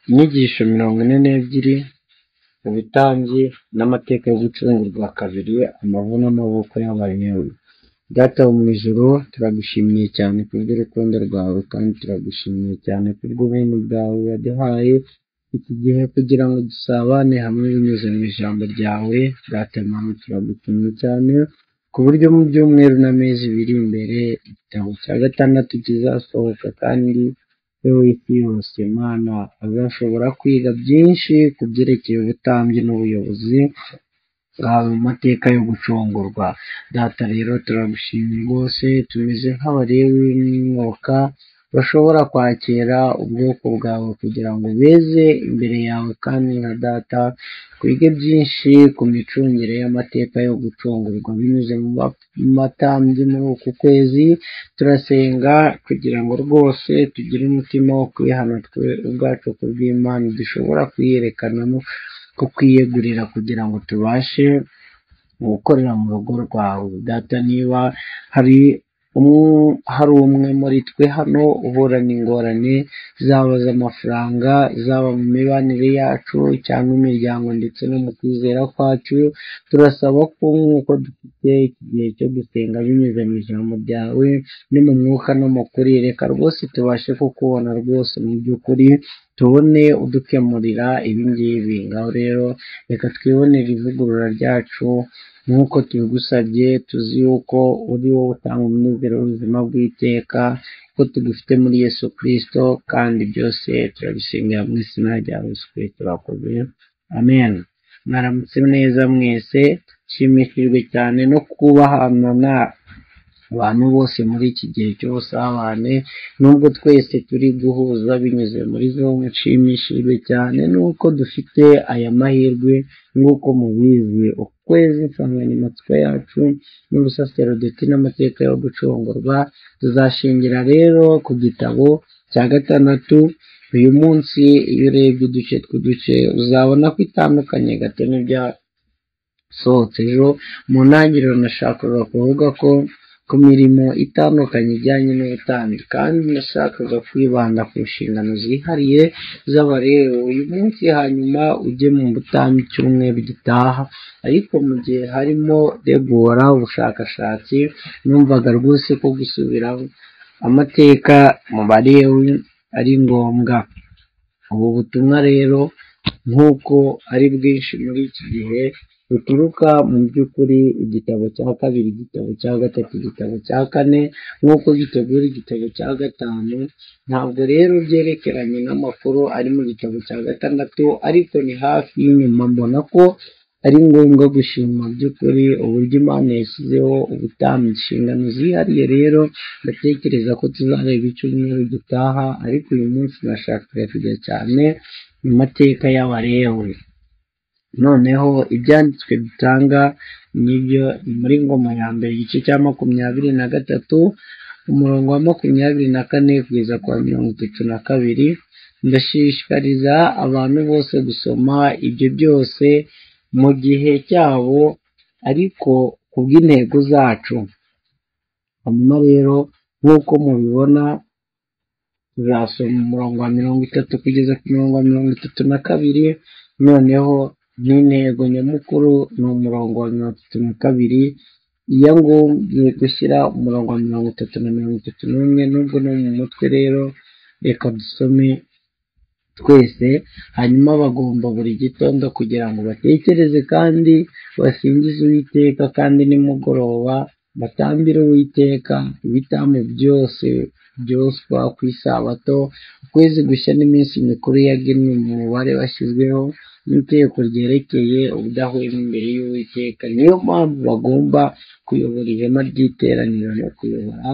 Inyigisho mirongo ine n'ebyiri mu bitambyi n'amateka yo gucungurwa kabiri, amavu n'amaboko y'abahewe. Data wo mu ijuru, turagushimiye cyane kubw'urukundo rwawe kandi turagushimiye cyane kubw'ubuntu bwawe waduhaye iki gihe kugira ngo dusabane hamwe binyuze mu ijambo ryawe, Data Mana turagushimye cyane ku buryo mu byumweru n'amezi biri imbere igitabo cya gatandatu kizasohoka kandi wowe w'isi yose Mana bazashobora kwiga byinshi ku byerekeye ubutambyi n'ubuyobozi bwawe mu mateka yo gucungurwa. Data rero turagushimye rwose tumeze nk'abalewi n'imyuka bashobora kwakira ubwoko bwawe kugira ngo beze imbere yawe kandi nka data twige byinshi ku micungire y'amateka yo gucungurwa binyuze mu matambyi muri uku kwezi, turasenga kugira ngo rwose tugire umutima wo kwihana twe ubwacu kubw'Imana dushobora kwiyerekanamo ko kwiyegurira kugira ngo tubashe gukorera mu rugo rwawe. Data niba hari hari umwe muri twe hano uhura n'ingorane zaba z'amafaranga, zaba mu mibanire yacu cyangwa imiryango ndetse no mu kwizera kwacu, turasaba ko nk'uko dufite iki gihe cyo gusenga binyuze mu ijambo ryawe no mu mwuka no mu kuri, reka rwose tubashe kukubona rwose mu by'ukuri, tubone udukemurira ibi ngibi. Ngaho rero reka twibonere ivugurura ryacu nk'uko tubigusabye, tuzi yuko uri wowe utanga umunezero w'ubuzima bw'iteka, ko tugufite muri Yesu Kristo kandi byose turabisengera mu izina rya Yesu Kristo turakoze, amen. Mwaramutse neza mwese, nshimishijwe cyane no kubahana abantu bose muri iki gihe cy'ubusabane, nubwo twese turi guhuza binyuze muri Zoom, nshimishijwe cyane nuko dufite aya mahirwe nk'uko mubizi, ukwezi insanganyamatsiko yacu ni ubusaserodoti n'amateka yo gucungurwa, tuzashingira rero ku gitabo cya gatandatu, uyu munsi iyo urebye uduce tw'uduce uzabona ko itandukanye gato n'ibyasohotse ejo, mu ntangiriro nashakaga kuvuga ko ku mirimo itandukanye ijyanye n'ubutambyi kandi nashakaga kwibanda ku nshingano zihariye z'abarewe uyu munsi, hanyuma ujye mu butambyi icyumweru gitaha, ariko mu gihe harimo regura ubushakashatsi numvaga rwose ko gusubira amateka mu barewe ari ngombwa. Ubu butumwa rero nk'uko ari bwinshi muri iki gihe buturuka mu by'ukuri igitabo cya kabiri, igitabo cya gatatu, igitabo cya kane nk'uko gitegura igitabo cya gatanu, ntabwo rero byerekeranye n'amakuru ari mu gitabo cya gatandatu ariko ni hafi y'inyuma mbona ko ari ngombwa gushima mu by'ukuri uburyo Imana yashyizeho ubutambyi inshingano zihariye rero ndatekereza ko tuzareba icyumweru gitaha ariko uyu munsi nashakaga kujya cyane mu mateka y'abarewe. Noneho ibyanditswe dutanga nibyo ni muri ngoma ya mbere igice cya makumyabiri na gatatu umurongo wa makumyabiri na kane kugeza ku wa mirongo itatu na kabiri, ndashishikariza abantu bose gusoma ibyo byose mu gihe cyabo ariko ku bw'intego zacu. Hanyuma rero nk'uko mubibona tuzasoma umurongo wa mirongo itatu kugeza ku murongo wa mirongo itatu na kabiri, noneho n'intego nyamukuru ni umurongo wa mirongo itatu na kabiri, iyo ngombye gushyira umurongo wa mirongo itatu na mirongo itatu n'umwe nubwo no mu mutwe rero reka dusome twese, hanyuma bagomba buri gitondo kugira ngo batekereze kandi basingize uwiteka kandi nimugoroba batambire uwiteka ibitambo byose byoswa ku isabato, ukwezi gushya n'iminsi mikuru yagenwe mu mubare washyizweho n'itegeko ryerekeye ubudahwema imbere y'uwiteka, niyo mpamvu bagomba kuyobora ihema ry'iteraniro no kuyobora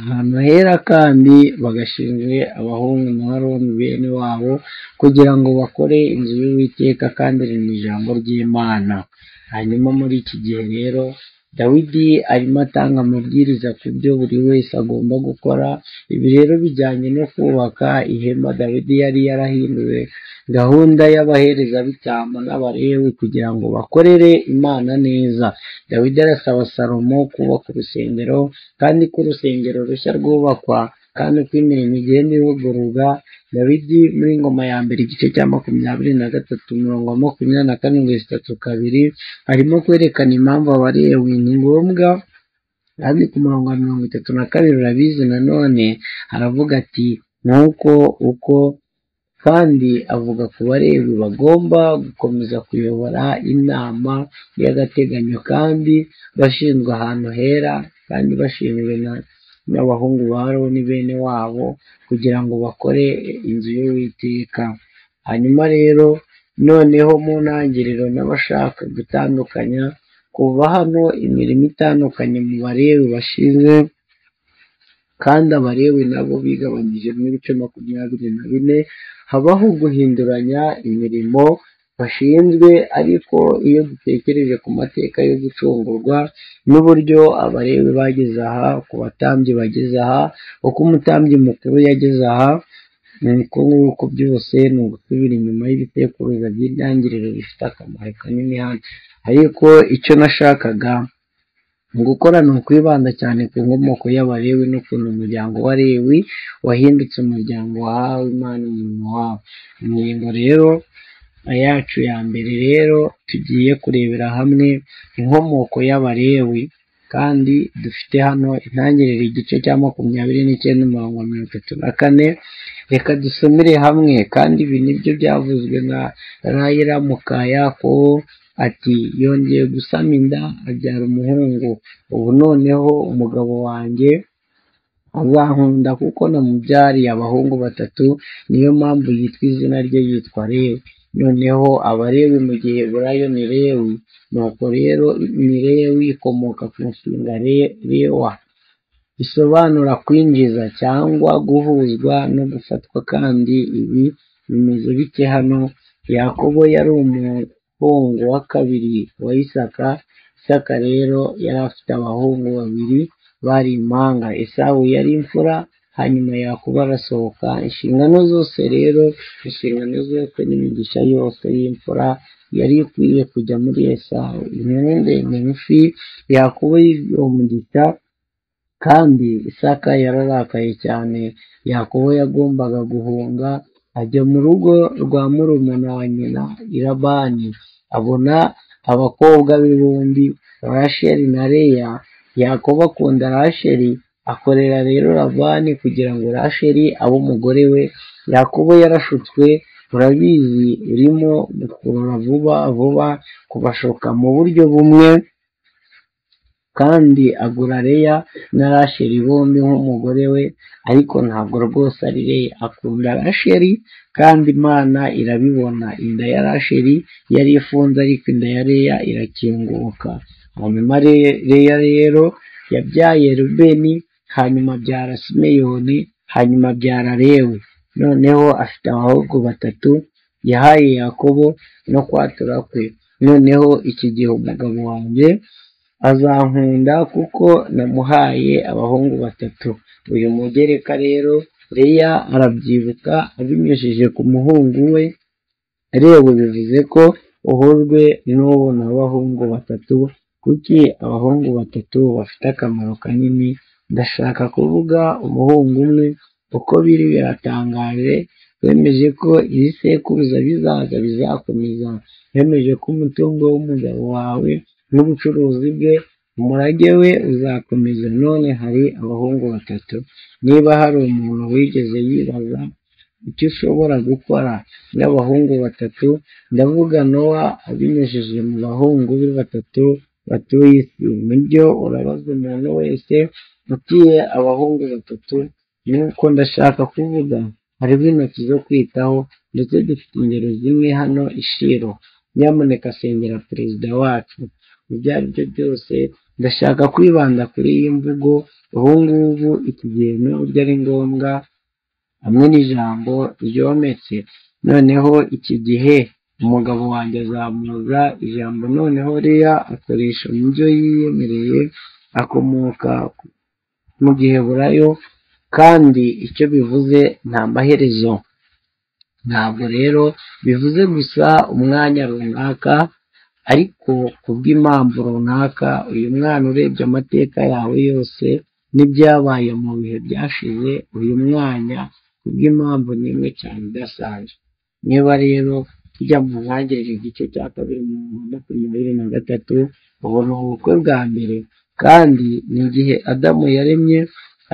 ahantu hera kandi bagashinzwe abahungu na baroni bene wabo kugira ngo bakore inzu y'uwiteka kandi iri mu ijambo ry'imana. Hanyuma muri iki gihe rero Dawidi arimo atanga amabwiriza ku byo buri wese agomba gukora, ibi rero bijyanye no kubaka ihema Dawidi yari yarahinduye gahunda y'abaherezabitambo n'abarewi kugira ngo bakorere Imana neza. Dawidi arasaba Salomo kubaka urusengero kandi ko urusengero rushya rwubakwa kandi uko imirimo igenda ivugururwa dawidi muri ngoma ya mbere igice cya makumyabiri na gatatu umurongo wa makumyabiri na karindwi zitatu kabiri arimo kwerekana impamvu abalewi ni ngombwa kandi ku murongo wa mirongo itatu na kabiri urabizi nanone aravuga ati nuko uko kandi avuga ku barebi bagomba gukomeza kuyobora inama y'agateganyo kandi bashinzwe ahantu hera kandi bashinzwe na n'abahungu ba Aroni bene wabo kugira ngo bakore inzu y'Uwiteka hanyuma rero noneho mu ntangiriro n'abashaka gutandukanya kuva hano imirimo itandukanye mu barebi bashize kandi abarewe nabo bigabanyije mu bice makumyabiri na bine habaho guhinduranya imirimo bashinzwe ariko iyo dutekereje ku mateka yo gucungurwa n'uburyo abarewe bageze aha ku batambyi bageze aha uko umutambyi mukuru yageze aha nuko nguko byose ni ugusubira inyuma y'ibitekuruza by'intangiriro bifite akamaro kanini hano ariko icyo nashakaga mu gukora ni ukwibanda cyane ku nkomoko y'abarewi n'ukuntu umuryango wa rewi wahindutse umuryango wahawe imana umurimo wawe ingingo rero yacu ya mbere rero tugiye kurebera hamwe inkomoko y'abarewi kandi dufite hano intangiriro igice cya makumyabiri n'icyenda umurongo wa mirongo itatu na kane reka dusomere hamwe kandi ibi nibyo byavuzwe na rayira mukayakobo ati yongeye gusama inda abyara umuhungu ubu noneho umugabo wanjye azankunda kuko namubyariye abahungu batatu niyo mpamvu yitwa izina rye yitwa rewe noneho abarewe mu gihe burayo ni rewe nuko rero ni rewe ikomoka ku nshinga re- rewa bisobanura kwinjiza cyangwa guhuzwa no gufatwa kandi ibi bimeze bike hano yakobo yari umuhungu wa kabiri wa isaka isaka rero yari afite abahungu babiri bari impanga esawu yari imfura hanyuma yakobo arasohoka inshingano zose rero inshingano zose n'imigisha yose y'imfura yari ikwiye kujya muri esawu inkuru ndende ngufi yakobo yigiye umugisha kandi isaka yararakaye cyane yakobo yagombaga guhunga ajya mu rugo rwa murumuna wa nyina irabani abona abakobwa be bombi rasheli na leya yakobo akunda rasheli akorera rero labani kugira ngo rasheli abe umugore we yakobo yarashutswe urabizi urimo gukurura vuba vuba kubashoka mu buryo bumwe kandi agura Leya na Rasheli bombi nk'umugore we ariko ntabwo rwose ari Leya akunda Rasheli kandi Imana irabibona inda ya Rasheli yari ifunze ariko inda ya Leya irakinguka hanyuma Re- Leya rero yabyaye Rubeni hanyuma abyara Simeyoni hanyuma abyara Lewi noneho afite abahungu batatu yahaye Yakobo no kwatura kwe noneho iki gihe umugabo wanjye azankunda kuko namuhaye abahungu batatu uyu mugereka rero leya arabyibuka abinyujije ku muhungu we reba bivuze ko uhujwe n'ubu n'abahungu batatu kuki abahungu batatu bafite akamaro kanini ndashaka kuvuga umuhungu umwe uko biri biratangaje bemeje ko ibisekuruza bizaza bizakomeza bemeje ko umutungo w'umugabo wawe n'ubucuruzi bwe umurage we uzakomeza none hari abahungu batatu niba hari umuntu wigeze yibaza icyo ushobora gukora n'abahungu batatu ndavuga nowa abinyujije mu bahungu be batatu batuye isi mu byo urabaza umuntu wese utuye abahungu batatu nuko ndashaka kuvuga hariho intoki zo kwitaho ndetse dufite ingero zimwe hano ishiro nyamuneka sengera perezida wacu ibyo ari byo byose ndashaka kwibanda kuri iyi mvugo ubu ngubu iki gihe n'uburyo ari ngombwa hamwe n'ijambo ryometse noneho iki gihe umugabo wanjye azamuza ijambo noneho riya akoresha mu byo yiyemereye akomoka mu gihe burayo kandi icyo bivuze nta maherezo ntabwo rero bivuze gusa umwanya runaka ariko ku bw'impamvu runaka uyu mwana urebye amateka yawe yose n'ibyabaye mu bihe byashize uyu mwanya kubw'impamvu n'imwe cyane idasanzwe niba rero tujya mu ntangiriro igice cya kabiri mu bihumbi makumyabiri na gatatu ubona ubukwe bwa mbere kandi ni igihe adamu yaremye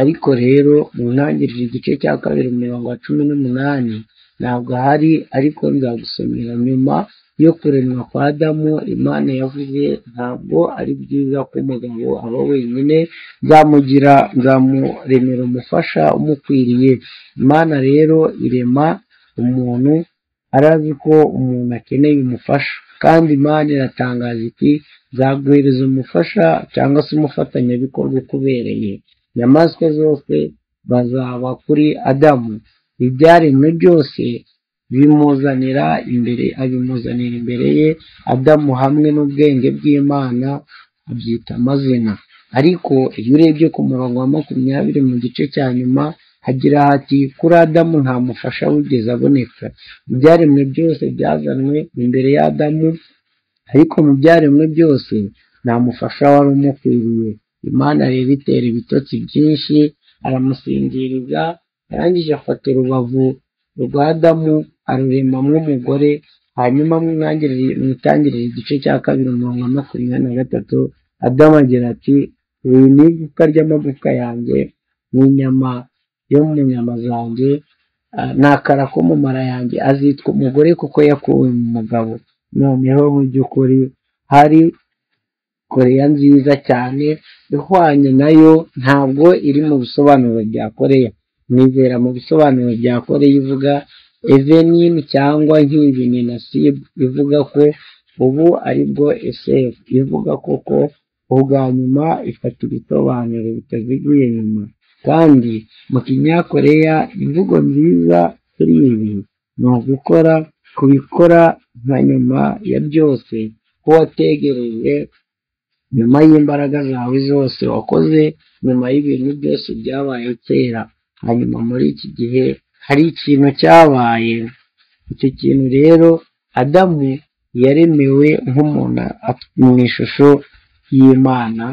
ariko rero mu ntangiriro igice cya kabiri mu mirongo ya cumi n'umunani ntabwo ahari ariko nzagusomera nyuma yo kuremwa kwa adamu imana yavuze ntabwo ari byiza ko umugabo aba wenyine nzamugira nzamuremera umufasha umukwiriye imana rero irema umuntu arazi ko umuntu akeneye umufasha kandi imana iratangaza iti nzaguhereza umufasha cyangwa se umufatanyabikorwa ukubereye inyamaswa zose bazaba kuri adamu ibyaremwe byose bimuzanira imbere abimuzanira imbere ye adamu hamwe n'ubwenge bw'imana abyita amazina ariko iyo urebye ku murongo wa makumyabiri mu gice cya nyuma hagira hati kuri adamu nta mufasha wigeze aboneka ibyaremwe byose byazanwe imbere y'adamu ariko mu byaremwe byose nta mufasha wari umukwiriye imana rero itera ibitotsi byinshi aramusinziriza arangije afata urubavu rwa adamu aruremamo umugore hanyuma mu ntangiriro- mu itangiriro igice cya kabiri umurongo wa makumyabiri na gatatu adamu agira ati iri ni igufwa ry'amagufwa yanjye n'inyama yo mu nyama zanjye ah, nakara ko mu mara yanjye azitwa umugore kuko yakuwe mu mugabo noneho mu by'ukuri hari koreya nziza cyane ihwanye nayo ntabwo iri mu bisobanuro bya koreya nizera mu bisobanuro bya koreya ivuga evenini cyangwa nk'ibini na sibu ivuga ko ubu aribwo esefu ivuga koko ubwa nyuma ifata ibisobanuro bitaziguye inyuma kandi mu kinyakoreya imvugo nziza kuri ibi ni ugukora kubikora nka nyuma ya byose ko wategereje nyuma y'imbaraga zawe zose wakoze nyuma y'ibintu byose byabaye kera hanyuma muri iki gihe hari ikintu cyabaye icyo kintu rero adamu yaremewe nk'umuntu af- mu ishusho y'imana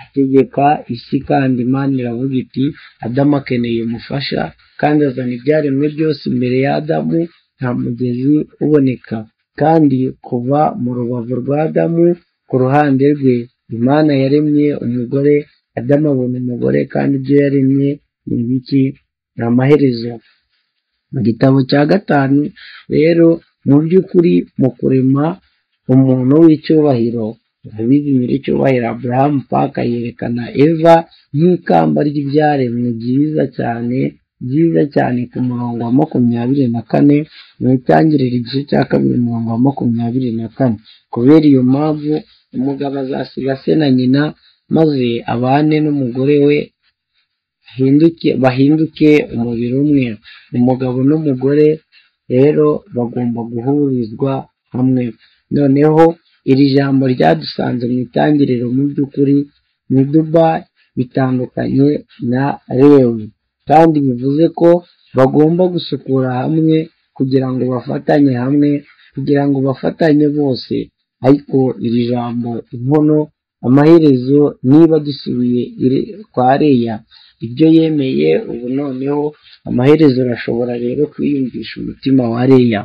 ategeka isi kandi imana iravuga iti adamu akeneye umufasha kandi azana ibyaremwe byose imbere ya adamu nta mugezi uboneka kandi kuva mu rubavu rwa adamu ku ruhande rwe imana yaremye umugore adamu abona umugore kandi ibyo yaremye ni ibiki ni amaherezo mu gitabo cya gatanu rero mu by'ukuri mu kurema umuntu w'icyubahiro urabizi nyir'icyubahiro aburahamu paka yerekana eva nk'ikamba ry'ibyaremwe byiza cyane byiza cyane ku murongo wa makumyabiri na kane mu itangiriro igice cya kabiri umurongo wa makumyabiri na kane kubera iyo mpamvu umugabo azasiga se na nyina maze abane n'umugore we bahinduke bahinduke umubiri umwe umugabo n'umugore rero bagomba guhurizwa hamwe noneho iri jambo ryadusanze mu itangiriro mu by'ukuri ni duba bitandukanye na rewe kandi bivuze ko bagomba gusukura hamwe kugira ngo bafatanye hamwe kugira ngo bafatanye bose ariko iri jambo inkono amaherezo niba dusubiye iri- kwa reya ibyo yemeye ubu noneho amaherezo arashobora rero kwiyumvisha umutima wa reya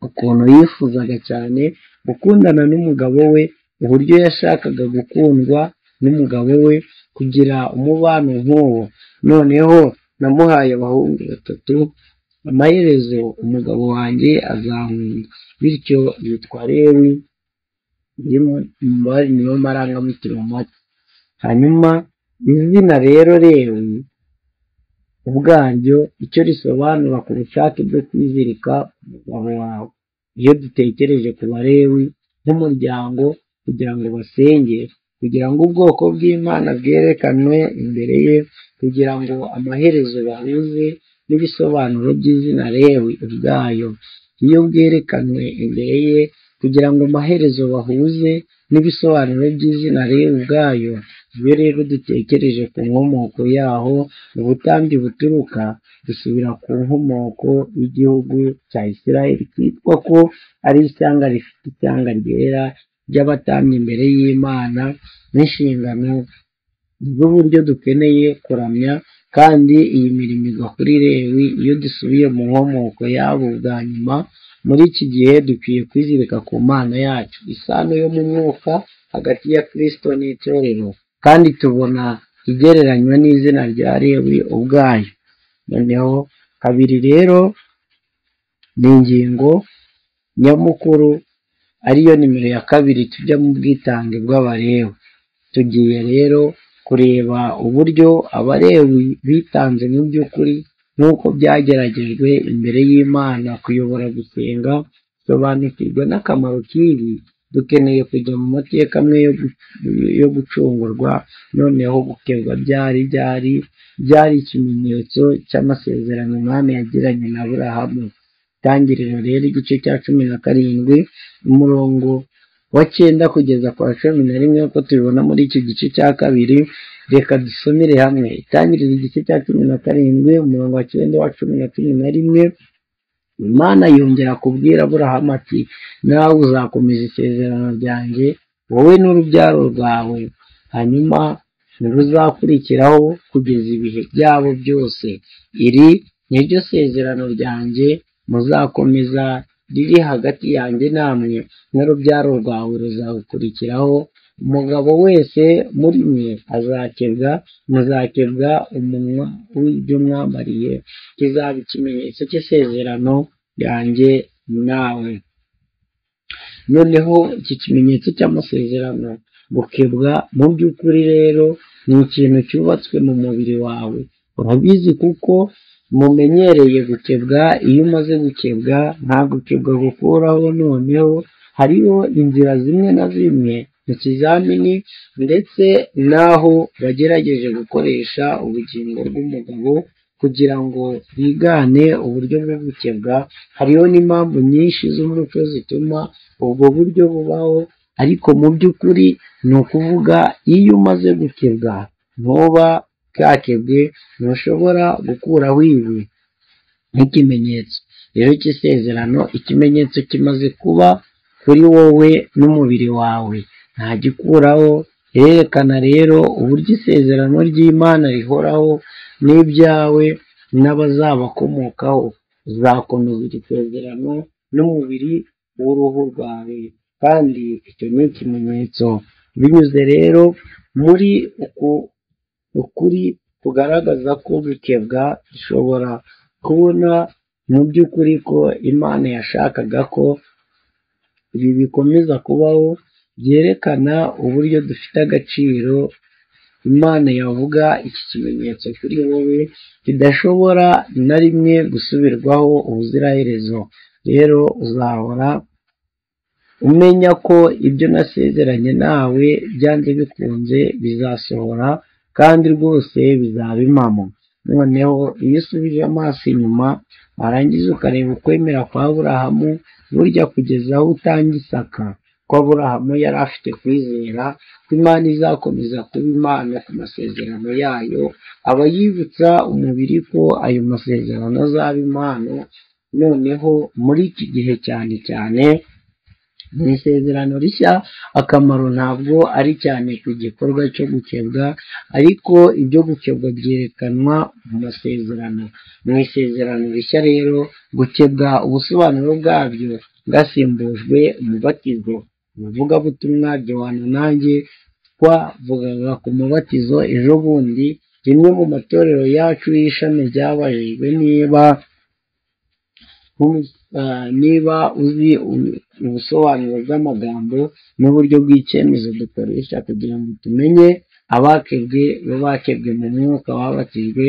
ukuntu yifuzaga cyane gukundana n'umugabo we uburyo yashakaga gukundwa n'umugabo we kugira umubano nk'uwo noneho namuhaye abahungu batatu amaherezo umugabo wanjye azankunda bityo yitwa rewi iri mu mubare niyo marangamutima mato hanyuma izina rero rewi ubwaryo icyo risobanura ku bushake bwo kwizirika umugabo wawe iyo dutekereje ku barewi nk'umuryango kugira ngo basenge kugira ngo ubwoko bw'imana bwerekanwe imbere ye kugira ngo amaherezo bahuze n'ibisobanuro by'izina rewi ubwayo iyo bwerekanwe imbere ye kugira ngo amaherezo bahuze n'ibisobanuro by'izina rewi ubwayo iyo rero dutekereje ku nkomoko yaho ubutambyi buturuka dusubira ku nkomoko y'igihugu cya Isiraheli cyitwa ko ari ishyanga rifite ishyanga ryera ry'abatambyi imbere y'Imana n'inshingano nibwo buryo dukeneye kuramya kandi iyi mirimo igwa kuri lewi iyo dusubiye mu nkomoko yabo bwa nyuma muri iki gihe dukwiye kwizirika ku mana yacu isano yo mu mwuka hagati ya kristo n'itorero kandi tubona igereranywa n'izina rya lewi ubwayo noneho kabiri rero ni ingingo nyamukuru ariyo nimero ya kabiri tujya mu bwitange bw'abarewe tugiye rero kureba uburyo abarewe bitanze mu by'ukuri nk'uko byageragejwe imbere y'imana kuyobora gusenga sobanukirwa n'akamaro k'ibi dukeneye kujya mu mateka amwe yo gu- yo gucungurwa noneho gukerwa byari byari byari ikimenyetso cy'amasezerano umwami yagiranye na burahamu itangiriro rero igice cya cumi na karindwi umurongo wa cyenda kugeza kwa cumi na rimwe nk'uko tubibona muri iki gice cya kabiri reka dusomere hamwe itangiriro igice cya cumi na karindwi umurongo wa cyenda wa cumi na cumi na rimwe imana yongera kubwira aburahamu ati nawe uzakomeza isezerano ryanjye wowe n'urubyaro rwawe hanyuma ntiruzakurikiraho kugeza ibihe byabo byose iri ni ryo sezerano ryanjye muzakomeza riri hagati yanjye namwe n'urubyaro rwawe ruzagukurikiraho umugabo wese muri mwe azakebwa muzakebwa umunwa w'ibyo mwambariye kizaba ikimenyetso cy'isezerano ryanjye nawe noneho iki kimenyetso cy'amasezerano gukebwa mu by'ukuri rero ni ikintu cyubatswe mu mubiri wawe urabizi kuko mumenyereye gukebwa iyo umaze gukebwa nta gukebwa gukuraho noneho hariho inzira zimwe na zimwe mu kizamini ndetse n'aho bagerageje gukoresha ubugingo bw'umugabo kugira ngo bigane uburyo bwo gukebwa hariho n'impamvu nyinshi z'umuco zituma ubwo buryo bubaho ariko mu by'ukuri ni ukuvuga iyo umaze gukebwa ntuba bwakebwe ntushobora gukuraho ibi nk'ikimenyetso rero cy'isezerano ikimenyetso kimaze kuba kuri wowe n'umubiri wawe ntagikuraho irerekana rero uburyo isezerano ry'imana rihoraho n'ibyawe n'abazabakomokaho uzakomeza iri sezerano n'umubiri w'uruhu rwawe kandi icyo ni ikimenyetso binyuze rero muri uku ukuri kugaragaza ko gukebwa dushobora kubona mu by'ukuri ko imana yashakaga ko ibi bikomeza kubaho byerekana uburyo dufite agaciro imana yavuga iki kimenyetso kuri wowe kidashobora na rimwe gusubirwaho ubuziraherezo rero uzahora umenya ko ibyo nasezeranye nawe byanze bikunze bizasohora kandi rwose bizaba impamo noneho iyo usubije amaso inyuma warangiza ukareba ukwemera kwa burahamu burya kugeza aho utangisaka ko aburahamu yari afite kwizera ko imana izakomeza kuba imana ku masezerano yayo aba yibutsa umubiri ko ayo masezerano azaba impano noneho muri iki gihe cyane cyane mu isezerano rishya akamaro ntabwo ari cyane ku gikorwa cyo gukebwa ariko ibyo gukebwa byerekanwa mu masezerano mu isezerano rishya rero gukebwa ubusobanuro bwabyo bwasimbujwe umubatizo ubuvugabutumwa Johana nanjye twavugaga ku mubatizo ejo bundi rimwe mu matorero yacu y'ishami ryabajijwe niba nk'umu- ah, niba uzi u- ubusobanuro bw'amagambo n'uburyo bw'icyemezo dukoresha kugira ngo tumenye abakebwe bakebwe mu mwuka wabatijwe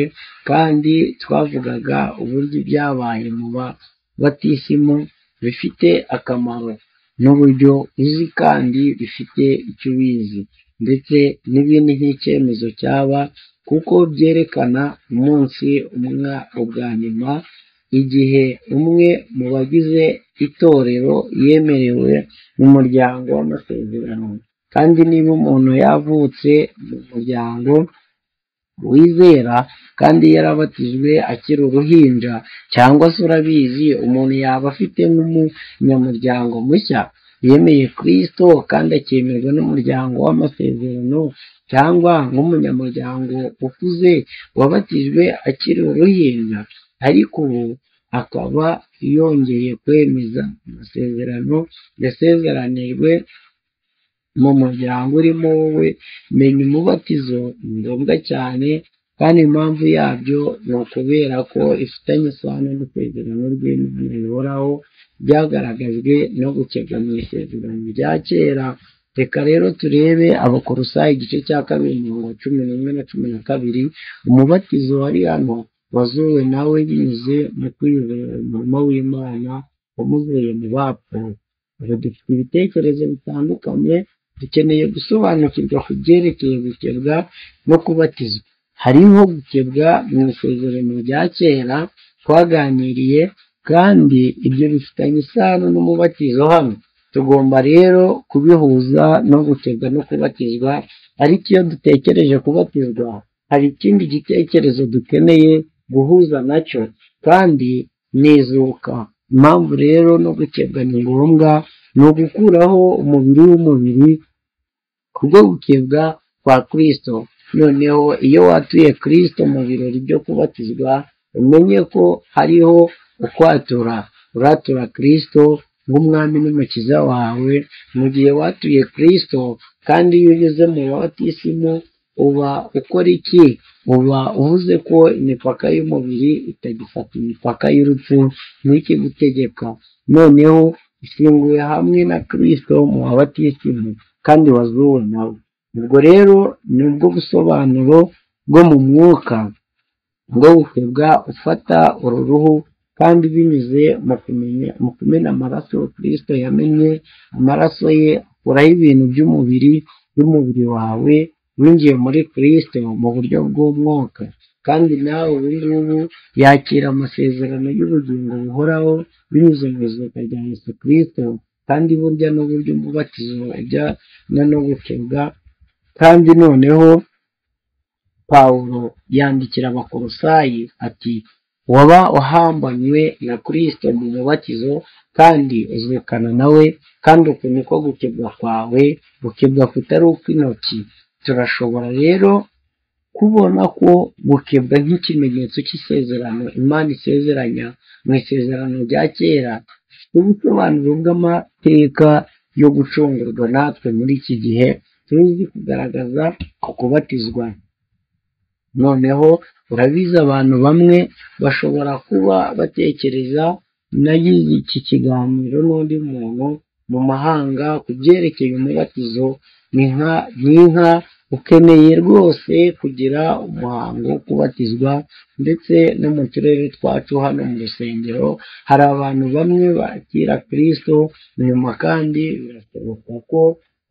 kandi twavugaga uburyo ibyabaye mu babatisimu bifite akamaro n'uburyo uzi kandi bifite icyo ubizi ndetse n'ibindi nk'icyemezo cyaba kuko byerekana umunsi umwe ubwa nyuma igihe umwe mu bagize itorero yemerewe mu muryango w'amasezerano kandi niba umuntu yavutse mu muryango wizera kandi yarabatijwe akiri uruhinja cyangwa se urabizi umuntu yaba afite nk'umunyamuryango mushya yemeye kristo kandi akemerwa n'umuryango w'amasezerano cyangwa nk'umunyamuryango ukuze wabatijwe akiri uruhinja ariko ubu akaba yongeye kwemeza amasezerano yasezeranijwe mu muryango urimo wowe menya umubatizo ni ngombwa cyane kandi impamvu yabyo ni ukubera ko ifitanye isano n'isezerano ry'Imana rihoraho byagaragajwe no gukebwa mu isezerano rya kera reka rero turebe abakorosayi igice cya kabiri mirongo cumi n'umwe na cumi na kabiri umubatizo wari hano wazuwe nawe binyuze mu kwizera umurimo w'imana wamuvuye mu bapfuye ubu dufite ibitekerezo bitandukanye dukeneye gusobanukirwa ku byerekeye gukebwa no kubatizwa hariho gukebwa mu isezerano rya kera twaganiriye kandi ibyo bifitanye isano n'umubatizo hano tugomba rero kubihuza no gukebwa no kubatizwa ariko iyo dutekereje kubatizwa hari ikindi gitekerezo dukeneye guhuza nacyo kandi nizuka impamvu rero no gukebwa ni ngombwa ni ugukuraho umubiri w'umubiri kubwo gukebwa kwa kirisito noneho iyo watuye kirisito mu birori byo kubatizwa umenye ko hariho ukwatura uratura kirisito nk'umwami n'umukiza wawe mu gihe watuye kirisito kandi iyo ugeze mu babatisimu uba ukora iki uba uvuze ko imipaka y'umubiri itagifata imipaka y'urupfu ntikigutegeka noneho ifunguye hamwe na kirisito mu babatisimu kandi wazuwe nawe ubwo rero ni ubwo busobanuro bwo mu mwuka bwo gukebwa ufata uru ruhu kandi binyuze mu kumenya mu kumena amaraso kirisito yamennye amaraso ye akuraho ibintu by'umubiri by'umubiri wawe winjiye muri kirisito mu buryo bw'umwuka kandi nawe ubu ngubu yakira amasezerano y'ubugingo buhoraho binyuze mu izuka rya Yesu kirisito kandi burya n'uburyo umubatizo ajyana no gukebwa kandi noneho pawulo yandikira abakorosayi ati waba uhambanywe na kirisito mu mubatizo kandi uzirikana nawe kandi uku niko gukebwa kwawe gukebwa kutari ukw'intoki turashobora rero kubona ko gukebwa nk'ikimenyetso cy'isezerano imana isezeranya mu isezerano rya kera gifite ubusobanuro bw'amateka yo gucungurwa natwe muri iki gihe tuzi kugaragaza ku kubatizwa noneho urabizi abantu bamwe bashobora kuba batekereza nagize iki kiganiro n'undi muntu mu mahanga ku byerekeye umubatizo ni nka ni inka ukeneye rwose kugira umuhango wo kubatizwa ndetse no mu turere twacu hano mu rusengero hari abantu bamwe bakira kirisito nyuma kandi birashoboka ko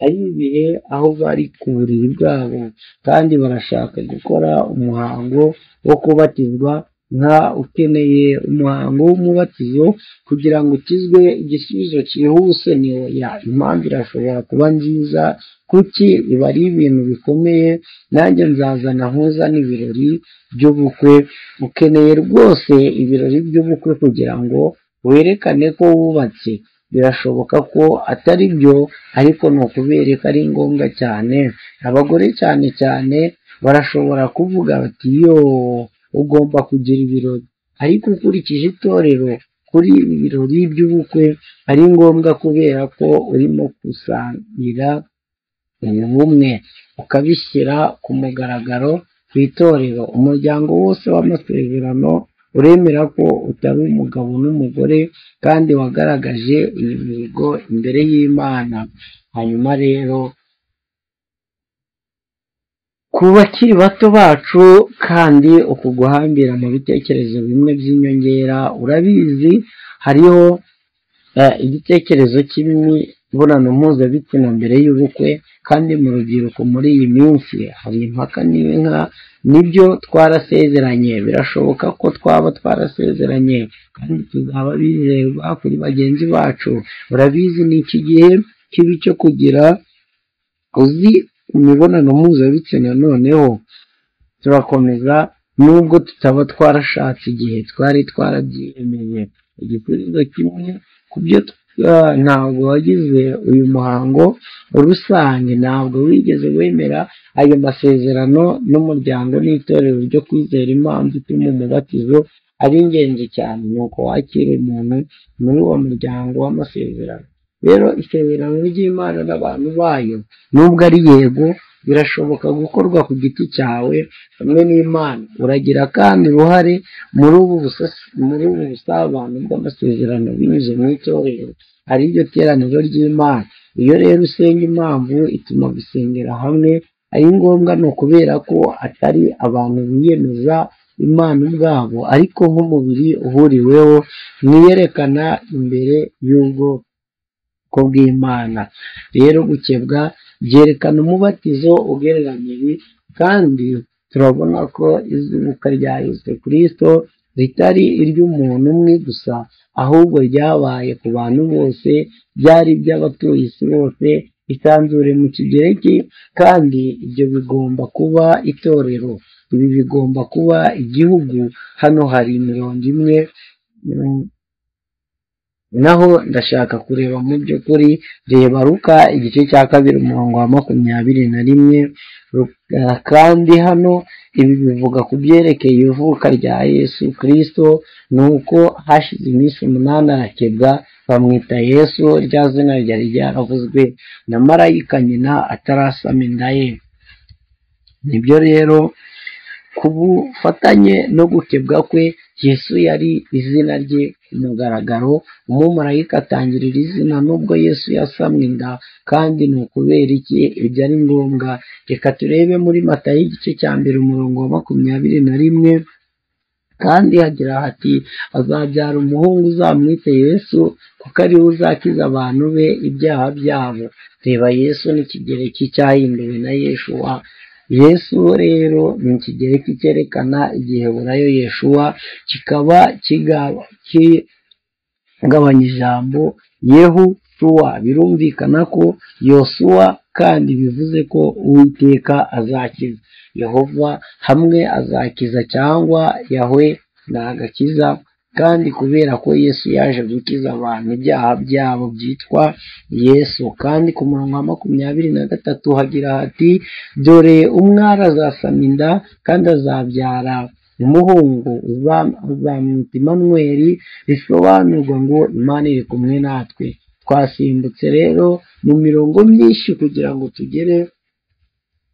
ari ibihe aho bari ku buriri bwabo kandi barashaka gukora umuhango wo kubatizwa nka ukeneye umuhango w'umubatizo kugira ngo ukizwe igisubizo cyihuse ntoya impamvu irashobora kuba nziza kuki iba ari ibintu bikomeye nanjye nzazana nkuza n'ibirori by'ubukwe ukeneye rwose ibirori by'ubukwe kugira ngo werekane ko wubatse birashoboka ko atari byo ariko ni ukubereka ari ngombwa cyane abagore cyane cyane barashobora kuvuga bati yoo ugomba kugira ibirori ariko ukurikije itorero kuri ibi birori by'ubukwe ari ngombwa kubera ko urimo gusangira ubumwe ukabishyira ku mugaragaro ku itorero umuryango wose w'amasezerano uremera ko utari umugabo n'umugore kandi wagaragaje iyi mihigo imbere y'imana hanyuma rero ku bakiri bato bacu kandi uku guhambira mu bitekerezo bimwe by'inyongera urabizi hariho igitekerezo cy'imibonano mpuzabitsina mbere y'ubukwe kandi mu rubyiruko muri iyi minsi hari impaka n'inka nibyo twarasezeranye birashoboka ko twaba twarasezeranye kandi tuzaba bizerwa kuri bagenzi bacu urabizi ni iki gihe kibi cyo kugira uzi imibonano mpuzabitsina noneho turakomeza nubwo tutaba twarashatse igihe twari twarabyiyemeye igisubizo kimwe ku byo Ah, ntabwo wagize uyu muhango rusange ntabwo wigeze wemera ayo masezerano n'umuryango n'itorero ryo kwizera impamvu ituma umubatizo ari ingenzi cyane ni uko wakira umuntu muri uwo muryango w'amasezerano rero isezerano ry'imana n'abantu bayo nubwo ari yego birashoboka gukorwa ku giti cyawe hamwe n'imana uragira kandi uruhare muri ubu busas- muri ubu busabane bw'amasezerano binyuze mu itorero ari ryo teraniro ry'imana iyo rero usenga impamvu ituma gusengera hamwe ari ngombwa ni ukubera ko atari abantu biyemeza imana ubwabo ariko nk'umubiri uhuriweho ntiyerekana imbere y'ubwoko bw'imana rero gukebwa byerekana umubatizo ugereranyije kandi turabona ko izuka rya yesu kirisito ritari iry'umuntu umwe gusa ahubwo ryabaye ku bantu bose byari iby'abatuye isi bose isanzure mu kigereki kandi ibyo bigomba kuba itorero ibi bigomba kuba igihugu hano hari imirongo imwe mm, naho ndashaka kureba mu by'ukuri reba ruka igice cya kabiri umurongo wa makumyabiri na rimwe Ruka- kandi hano ibi bivuga ku byerekeye ivuka rya yesu kirisito ni uko hashize iminsi umunani arakebwa bamwita yesu rya zina ryari ryaravuzwe na marayika nyina atarasama inda ye nibyo rero ku bufatanye no gukebwa kwe yesu yari izina rye ku mugaragaro umumarayika atangirira izina nubwo yesu yasamwe inda kandi ni ukubera iki ibyo ari ngombwa reka turebe muri matayo igice cya mbere umurongo wa makumyabiri na rimwe kandi hagira hati azabyara umuhungu uzamwite yesu kuko ariwe uzakiza abantu be ibyaha byabo reba yesu n'ikigereki cyahinduwe na yeshuwa yesu rero ni ikigereki cyerekana igihe burayo yeshuwa kikaba kigaba ki- gabanya ijambo yehu shuwa birumvikana ko yosuwa kandi bivuze ko uwiteka azakiza yehova hamwe azakiza cyangwa yahwe ni agakiza kandi kubera ko yesu yaje gukiza abantu ibyaha byabo byitwa yesu kandi ku murongo wa makumyabiri na gatatu hagira hati dore umwari azasama inda kandi azabyara umuhungu uzam- uzamwita imanweri bisobanurwa ngo imana iri kumwe natwe twasimbutse rero mu mirongo myinshi kugira ngo tugere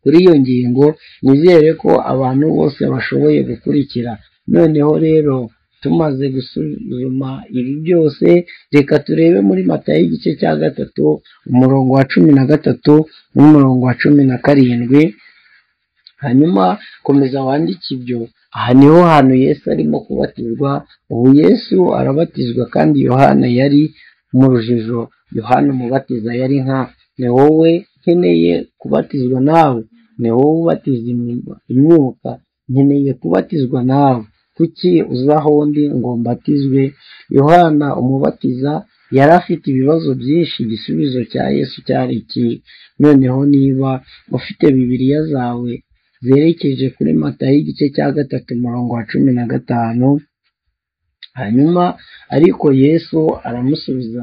kuri iyo ngingo nizere ko abantu bose bashoboye gukurikira noneho rero tumaze gusuzuma ibi byose reka turebe muri matayo igice cya gatatu umurongo wa cumi na gatatu n'umurongo wa cumi na karindwi hanyuma komeza wandike ibyo aha niho hantu yesu arimo kubatizwa ubu yesu arabatizwa kandi yohana yari mu rujijo yohana umubatiza yari nka ni wowe nkeneye kubatizwa nawe ni wowe ubatiza imyuka- imyuka nkeneye kubatizwa nawe kuki uza aho ndi ngo mbatizwe yohana umubatiza yari afite ibibazo byinshi igisubizo cya yesu cyari iki noneho niba ufite bibiliya zawe zerekeje kuri matayo igice cya gatatu umurongo wa cumi na gatanu hanyuma ariko yesu aramusubiza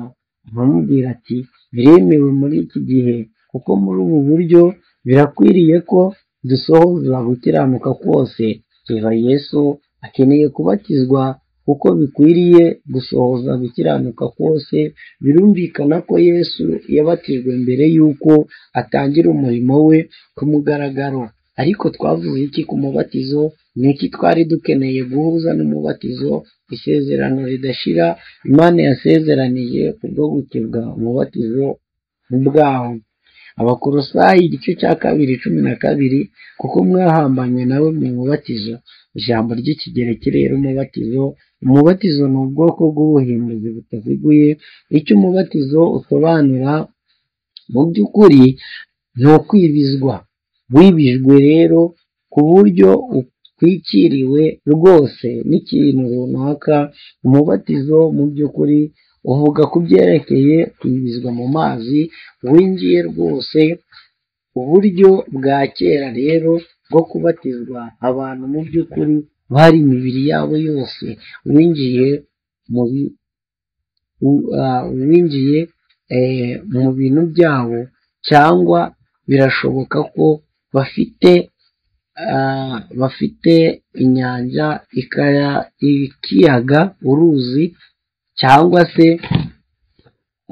aramubwira ati biremewe muri iki gihe kuko muri ubu buryo birakwiriye ko dusohoza gukiranuka kose reba yesu akeneye kubatizwa kuko bikwiriye gusohoza gukiranuka kose birumvikana ko yesu yabatijwe mbere y'uko atangira umurimo we ku mugaragaro ariko twavuze iki ku mubatizo ni iki twari dukeneye guhuza n'umubatizo isezerano ridashira imana yasezeranije kubwo gukebwa umubatizo ubwawo abakorosayi igice cya kabiri cumi na kabiri kuko mwahambanywe nawe mu mubatizo ijambo ry'ikigereki rero umubatizo umubatizo ni ubwoko bw'ubuhinduzi butaziguye icyo umubatizo usobanura mu by'ukuri ni ukwibizwa wibijwe rero ku buryo utwikiriwe rwose n'ikintu runaka umubatizo mu by'ukuri uvuga ku byerekeye kwibizwa mu mazi winjiye rwose uburyo bwa kera rero bwo kubatizwa abantu mu by'ukuri bari imibiri yabo yose winjiye mu bi- u- ah, winjiye eh, mu bintu byabo cyangwa birashoboka ko bafite ah, bafite inyanja ikaya ikiyaga uruzi cyangwa se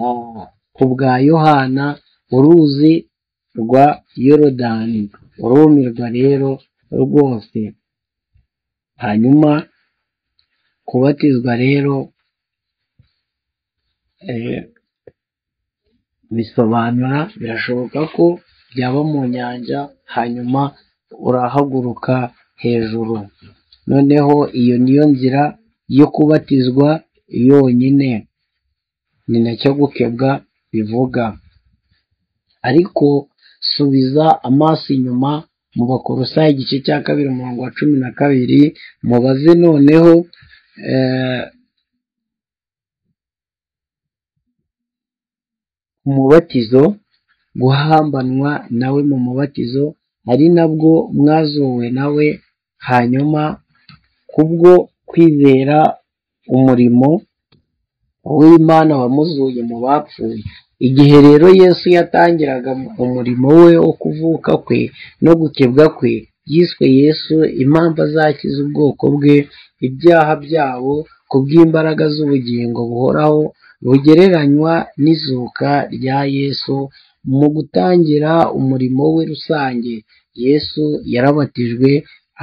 ah, ku bwa yohana uruzi rwa yorodani urumirwa rero rwose hanyuma kubatizwa rero eh, bisobanura birashoboka ko byaba mu nyanja hanyuma urahaguruka hejuru noneho iyo niyo nzira yo kubatizwa yonyine ni nacyo gukebwa bivuga ariko subiza amaso inyuma mu bakorosayi igice cya kabiri umurongo wa cumi na kabiri mubaze noneho eh, umubatizo guhambanwa nawe mu mubatizo ari nabwo mwazuwe nawe hanyuma kubwo kwizera umurimo w'imana wamuzuye mu bapfuye igihe rero yesu yatangiraga umurimo we wo kuvuka kwe no gukebwa kwe yiswe yesu impamvu azakiza ubwoko bwe ibyaha byabo kubw'imbaraga z'ubugingo buhoraho bugereranywa n'izuka rya yesu mu gutangira umurimo we rusange yesu yarabatijwe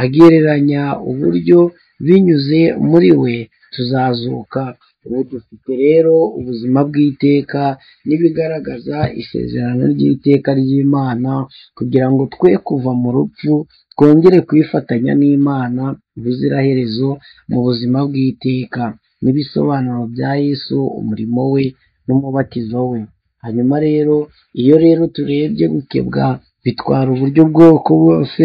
agereranya uburyo binyuze muri we tuzazuka ubu dufite rero ubuzima bw'iteka n'ibigaragaza isezerano ry'iteka ry'imana kugira ngo twe kuva mu rupfu twongere kwifatanya n'imana ubuziraherezo mu buzima bw'iteka n'ibisobanuro bya yesu umurimo we n'umubatizo we hanyuma rero iyo rero turebye gukebwa bitwara uburyo bwoko bwose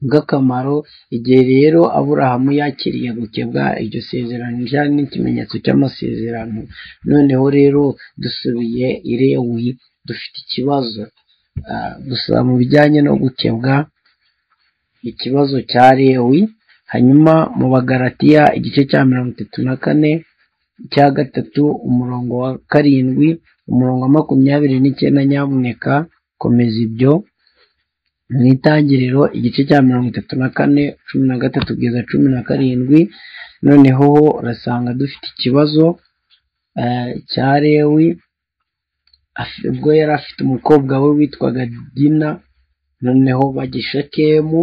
bw'akamaro igihe rero aburahamu yakiriye gukebwa iryo sezerano ryari n'ikimenyetso cy'amasezerano noneho rero dusubiye i lewi dufite ikibazo Ah, gusa mu bijyanye no gukebwa ikibazo cya lewi hanyuma mu bagaratiya igice cya mirongo itatu na kane icya gatatu umurongo wa karindwi umurongo wa makumyabiri n'icyenda nyabuneka komeza ibyo mu itangiriro igice cya mirongo itatu na kane cumi na gatatu kugeza cumi na karindwi noneho urasanga dufite ikibazo eh, cya lewi Af- ubwo yari afite umukobwa we witwaga dina noneho bajya i shekemu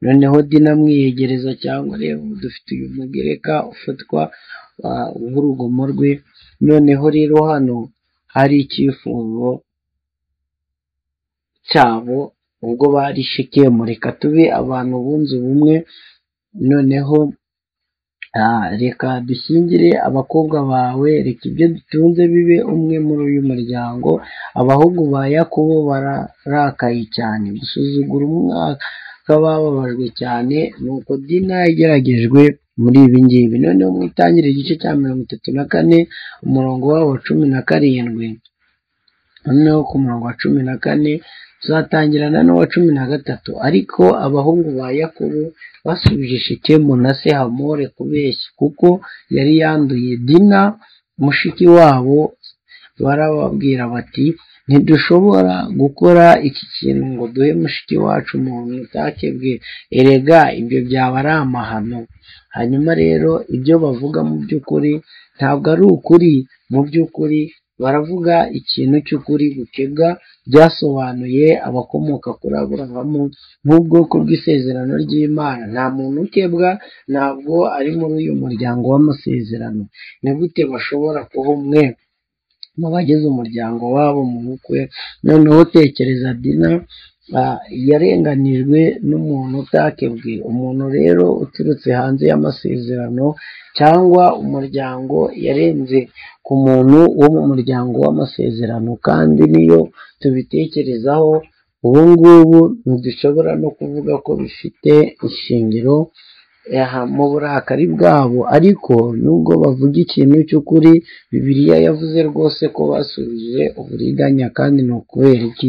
noneho dina amwiyegereza cyangwa rero dufite uyu mugereka ufatwa ah, nk'urugomo rwe noneho rero hano hari icyifuzo cyabo ubwo bari shekemu reka tube abantu bunze ubumwe noneho ah, reka dushyingire abakobwa bawe reka ibyo dutunze bibe umwe muri uyu muryango abahungu ba yakobo bararakaye cyane gusuzugura umwaka bababajwe cyane nuko dina igeragejwe muri ibi ngibi noneho mu itangire igice cya mirongo itatu na kane umurongo wabo wa cumi na karindwi noneho ku murongo wa cumi na kane tuzatangirana n'uwa cumi na gatatu ariko abahungu ba yakobo basubije shekemu na se hamore kubeshya kuko yari yanduye dina mushiki wabo barababwira bati ntidushobora gukora iki kintu ngo duhe mushiki wacu umuntu utakebwe erega ibyo byaba ari amahano hanyuma rero ibyo bavuga mu by'ukuri ntabwo ari ukuri mu by'ukuri baravuga ikintu cy'ukuri gukebwa byasobanuye abakomoka kuri aburahamu nk'ubwoko bw'isezerano ry'imana nta muntu ukebwa ntabwo ari muri uyu muryango w'amasezerano ni gute bashobora kuba umwe mu bagize umuryango wabo mu bukwe noneho tekereza dina ah, yarenganijwe n'umuntu utakebwe umuntu rero uturutse hanze y'amasezerano cyangwa umuryango yarenze ku muntu wo mu muryango w'amasezerano kandi niyo tubitekerezaho ubu ngubu ntidushobora no kuvuga ko bifite ishingiro aha, mu burakari bwabo ariko nubwo bavuga ikintu cy'ukuri bibiliya yavuze rwose ko basubije uburiganya kandi ni ukubera iki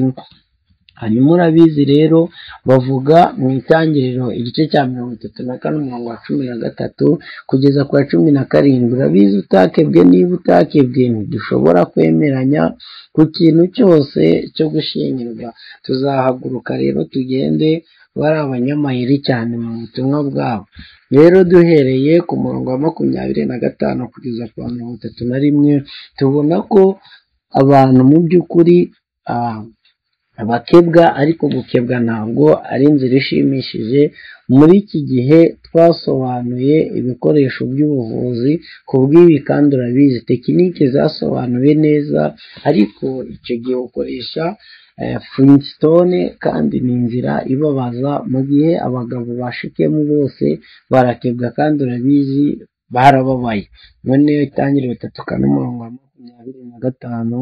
hanyuma urabizi rero bavuga mu itangiriro igice cya mirongo itatu na kane umurongo wa cumi na gatatu kugeza ku wa cumi na karindwi urabizi utakebwe niba utakebwe ntidushobora kwemeranya ku kintu cyose cyo gushyingirwa tuzahaguruka rero tugende bari abanyamayeri cyane mu butumwa bwabo rero duhereye ku murongo wa makumyabiri na gatanu kugeza ku wa mirongo itatu na rimwe tubona ko abantu mu by'ukuri ah, abakebwa ariko gukebwa ntabwo ari inzira ishimishije muri iki gihe twasobanuye ibikoresho by'ubuvuzi ku bw'ibi kandi urabizi tekinike zasobanuwe neza ariko icyo gihe ukoresha eh, flintstone kandi ni inzira ibabaza mu gihe abagabo bashikemo bose barakebwa kandi urabizi barababaye none itangire batatu kane umurongo wa makumyabiri na gatanu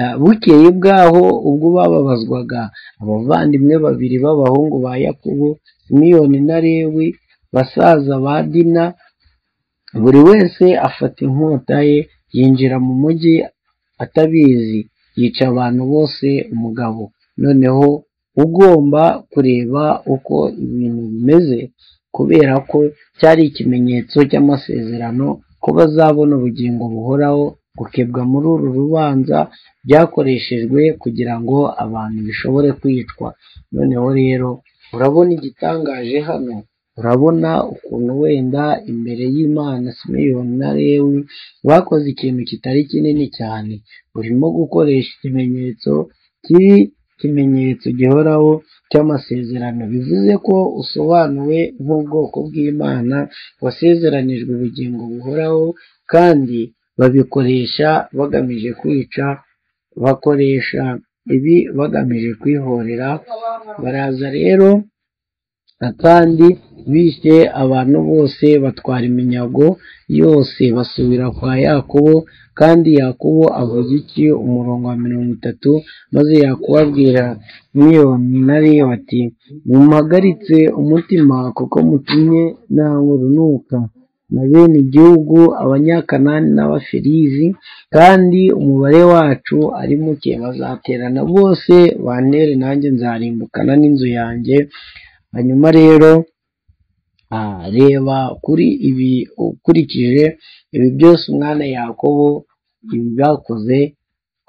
Eh, bukeye bwaho ubwo bababazwaga abavandimwe babiri b'abahungu ba yakobo simiyoni na lewi basaza ba dina buri wese afata inkota ye yinjira mu mujyi atabizi yica abantu bose umugabo noneho ugomba kureba uko ibintu bimeze kubera ko cyari ikimenyetso cy'amasezerano ko bazabona ubugingo buhoraho gukebwa muri uru rubanza byakoreshejwe kugira ngo abantu bishobore kwicwa noneho rero urabona igitangaje hano urabona ukuntu wenda imbere y'imana simeyoni na lewi bakoze ikintu kitari kinini cyane urimo gukoresha ikimenyetso kiri ikimenyetso gihoraho cy'amasezerano bivuze ko usobanuwe nk'ubwoko bw'imana wasezeranijwe ubugingo buhoraho kandi babikoresha bagamije kwica bakoresha ibi bagamije kwihorera baraza rero kandi bishe abantu bose batwara iminyago yose basubira kwa yakobo kandi yakobo avuga iki umurongo wa mirongo itatu maze yakubabwira miliyoni na reyo ati mumuhagaritse umutima kuko mutumye ntawe na bene igihugu abanyakanani n'abafirizi kandi umubare wacu ari muke bazaterana bose bantere nanjye nzarimbukana n'inzu yanjye hanyuma rero ah, reba kuri ibi ukurikije ibi byose umwana yakobo ibi bakoze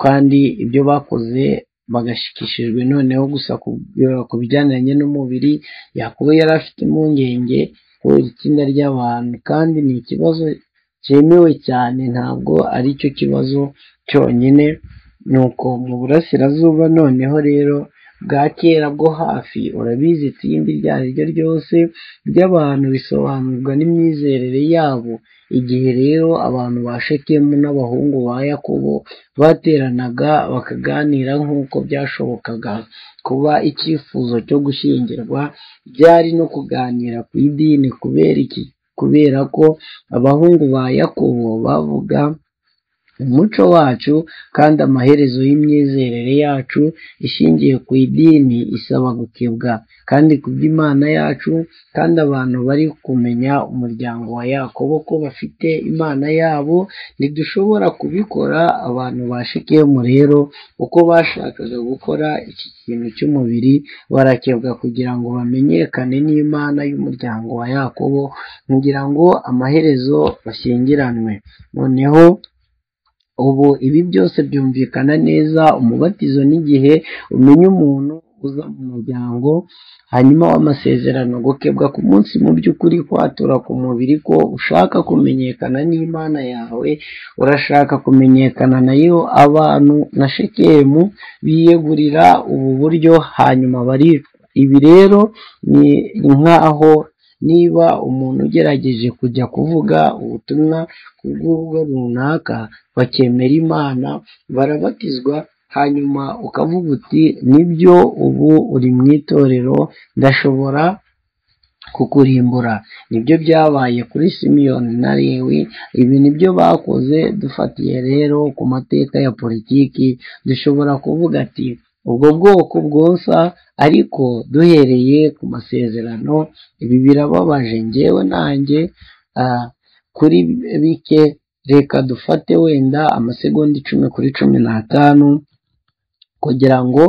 kandi ibyo bakoze bagashikishijwe noneho gusa ku bijyanye n'umubiri yakobo yari afite impungenge kubera itsinda ry'abantu kandi ni ikibazo cyemewe cyane ntabwo ari cyo kibazo cyonyine nuko mu burasirazuba noneho rero bwa kera bwo hafi urabizi itsinda iryo ari ryo ryose ry'abantu bisobanurwa n'imyizerere yabo igihe rero abantu ba shekemu n'abahungu ba yakobo bateranaga bakaganira nk'uko byashobokaga kuba icyifuzo cyo gushyingirwa byari no kuganira ku idini kubera iki kubera ko abahungu ba yakobo bavuga umuco wacu kandi amaherezo y'imyizerere yacu ishingiye ku idini isaba gukebwa kandi ku by'imana yacu kandi abantu bari kumenya umuryango wa yakobo ko bafite imana yabo ntidushobora kubikora abantu ba shekemu rero uko bashakaga gukora iki kintu cy'umubiri barakebwa kugira ngo bamenyekane n'imana y'umuryango wa yakobo kugira ngo amaherezo bashyingiranwe noneho ubu ibi byose byumvikana neza umubatizo n'igihe umenya umuntu uza mu muryango hanyuma w'amasezerano gukebwa ku munsi mu by'ukuri kwatura ku mubiri ko ushaka kumenyekana n'imana yawe urashaka kumenyekana nayo abantu na shekemu biyegurira ubu buryo hanyuma baricwa ibi rero ni nk'aho niba umuntu ugerageje kujya kuvuga ubutumwa ku bw'urugo runaka bakemera imana barabatizwa hanyuma ukavuga uti nibyo ubu uri mu itorero ndashobora kukurimbura nibyo byabaye kuri simiyoni na lewi ibi nibyo bakoze dufatiye rero ku mateka ya politiki dushobora kuvuga ati ubwo bwoko bwonsa ariko duhereye ku masezerano ibi birababaje ngewe nanjye ah, kuri bike reka dufate wenda amasegonda icumi kuri cumi n'atanu kugira ngo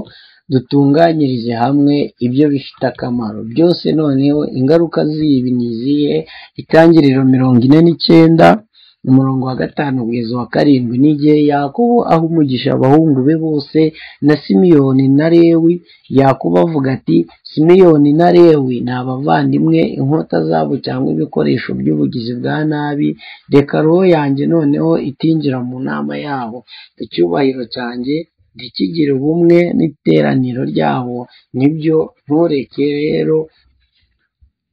dutunganyirize hamwe ibyo bifite akamaro byose noneho ingaruka z'ibi ni izihe itangiriro mirongo ine n'icyenda umurongo wa gatanu kugeza wa karindwi n'igihe yakubu aho umugisha abahungu be bose na simiyoni na lewi yakubu avuga ati simiyoni na lewi ni abavandimwe inkota zabo cyangwa ibikoresho by'ubugizi bwa nabi reka roho yanjye noneho itinjira mu nama yabo icyubahiro cyanjye ntikigire ubumwe n'iteraniro ryabo nibyo ntureke rero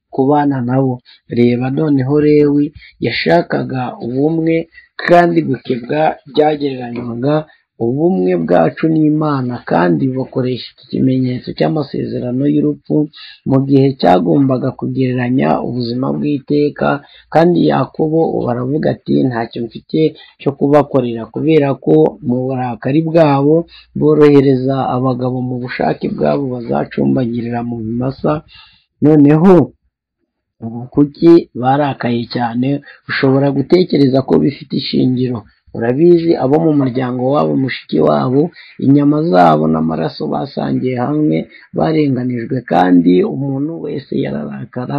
kubana nabo reba noneho lewi yashakaga ubumwe kandi gukebwa byagereranywaga ubumwe bwacu n'imana kandi bakoresha iki kimenyetso cy'amasezerano y'urupfu mu gihe cyagombaga kugereranya ubuzima bw'iteka kandi yakobo baravuga ati ntacyo mfite cyo kubakorera kubera ko mu burakari bwabo borohereza abagabo mu bushake bwabo bazacumbagirira mu bimasa noneho ubu kuki barakaye cyane ushobora gutekereza ko bifite ishingiro urabizi abo mu muryango wabo mushiki wabo inyama zabo n'amaraso basangiye hamwe barenganijwe kandi umuntu wese yararakara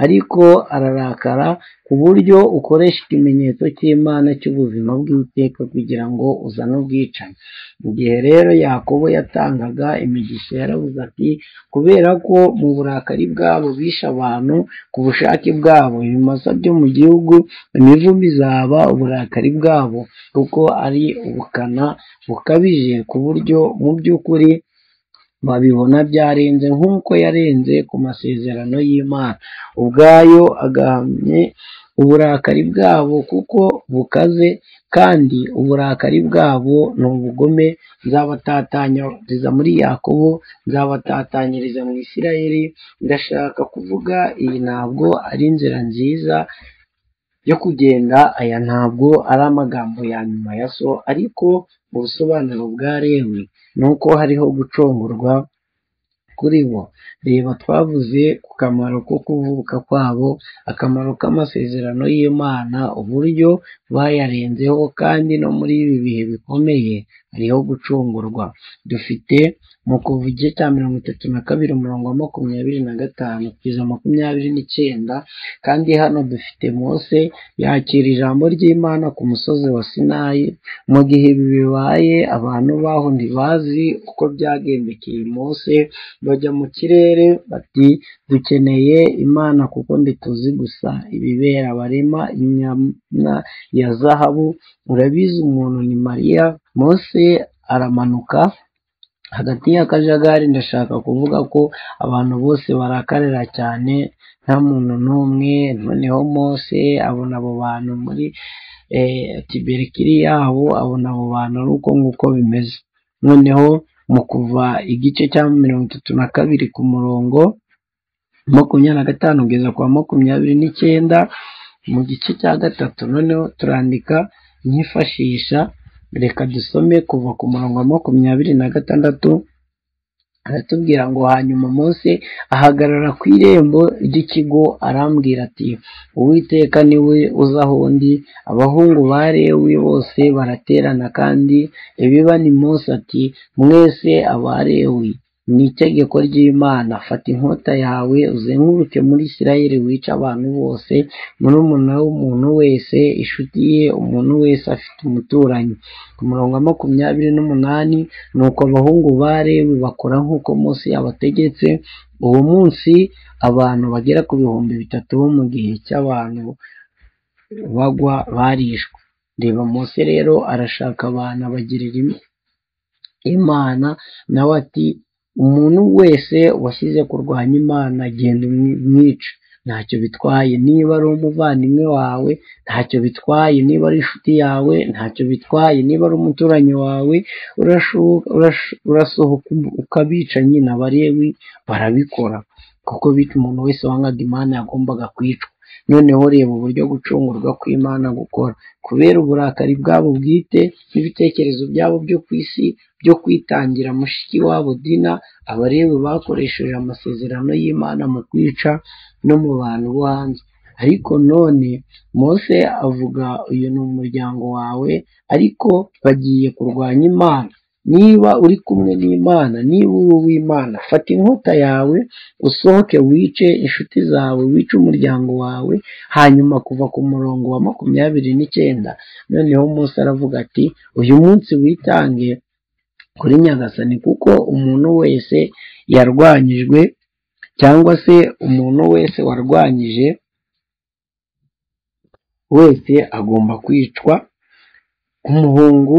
ariko ararakara ku buryo ukoresha ikimenyetso cy'imana cy'ubuzima bw'iteka kugira ngo uzane ubwicanyi igihe rero yakobo yatangaga imigisha yaravuze ati kubera ko mu burakari bwabo bishe abantu ku bushake bwabo ibimasa byo mu gihugu imivu izaba uburakari bwabo kuko ari ubukana bukabije ku buryo mu by'ukuri babibona byarenze nk'uko yarenze ku masezerano y'imana ubwayo agahamye uburakari bwabo kuko bukaze kandi uburakari bwabo ni ubugome nzabatatanyiriza muri yakobo nzabatatanyiriza mu isirayeli ndashaka kuvuga iyi ntabwo ari inzira nziza yo kugenda aya ntabwo ari amagambo ya nyuma ya so ariko ubusobanuro bwa rewe ni uko hariho gucungurwa kuri bo reba twavuze ku kamaro ko kuvuka kwabo akamaro k'amasezerano y'imana uburyo bayarenzeho kandi no muri ibi bihe bikomeye hariho gucungurwa dufite mu kuva igice cya mirongo itatu na kabiri umurongo wa makumyabiri na gatanu kugeza makumyabiri n'icyenda kandi hano dufite mose yakira ijambo ry'imana ku musozi wa sinayi mu gihe ibi bibaye abantu baho ntibazi uko byagendekeye mose bajya mu kirere bati dukeneye imana kuko ntituzi gusa ibibera barema inyama ya zahabu urabizi umuntu ni mariya mose aramanuka hagati y'akajagari ndashaka kuvuga ko abantu bose barakarira cyane nta muntu n'umwe noneho mose abona abo bantu muri tiberikiri yabo abona abo bantu ari uko nguko bimeze noneho mu kuva igice cya mirongo itatu na kabiri ku murongo makumyabiri na gatanu kugeza kwa makumyabiri n'icyenda mu gice cya gatatu noneho turandika nkifashisha reka dusome kuva ku murongo wa makumyabiri na gatandatu aratubwira ngo hanyuma Mose ahagarara ku irembo ry'ikigo arambwira ati uwiteka niwe uza aho ndi abahungu ba lewi bose baraterana kandi ibiba ni Mose ati mwese aba lewi ni itegeko ry'imana fata inkota yawe uzenguruke muri isirayeli wica abantu bose murumuna w'umuntu wese inshuti ye umuntu wese afite umuturanyi ku murongo wa makumyabiri n'umunani ni uko abahungu ba lewi bakora nk'uko mose yabategetse uwo munsi abantu bagera ku bihumbi bitatu bo mu gihe cy'abantu bagwa barishwe reba mose rero arashaka abantu abagirira imana nawe ati umuntu wese washyize kurwanya imana genda umwica ntacyo bitwaye niba ari umuvandimwe wawe ntacyo bitwaye niba ari inshuti yawe ntacyo bitwaye niba ari umuturanyi wawe urasohoka ukabica nyine abarewi barabikora kuko bica umuntu wese wangaga imana yagombaga kwicwa noneho reba uburyo gucungurwa kw'imana gukora kubera uburakari bwabo bwite n'ibitekerezo byabo byo ku isi byo kwitangira mushiki wabo dina abarebu bakoresheje amasezerano y'imana mu kwica no mu bantu bo hanze ariko none mose avuga uyu ni umuryango wawe ariko bagiye kurwanya imana niba uri kumwe n'imana niba uri uw'imana fata inkota yawe usohoke wice inshuti zawe wice umuryango wawe hanyuma kuva ku murongo wa makumyabiri n'icyenda noneho Mose aravuga ati uyu munsi witange kuri nyagasani kuko umuntu wese yarwanyijwe cyangwa se umuntu wese warwanyije wese agomba kwicwa umuhungu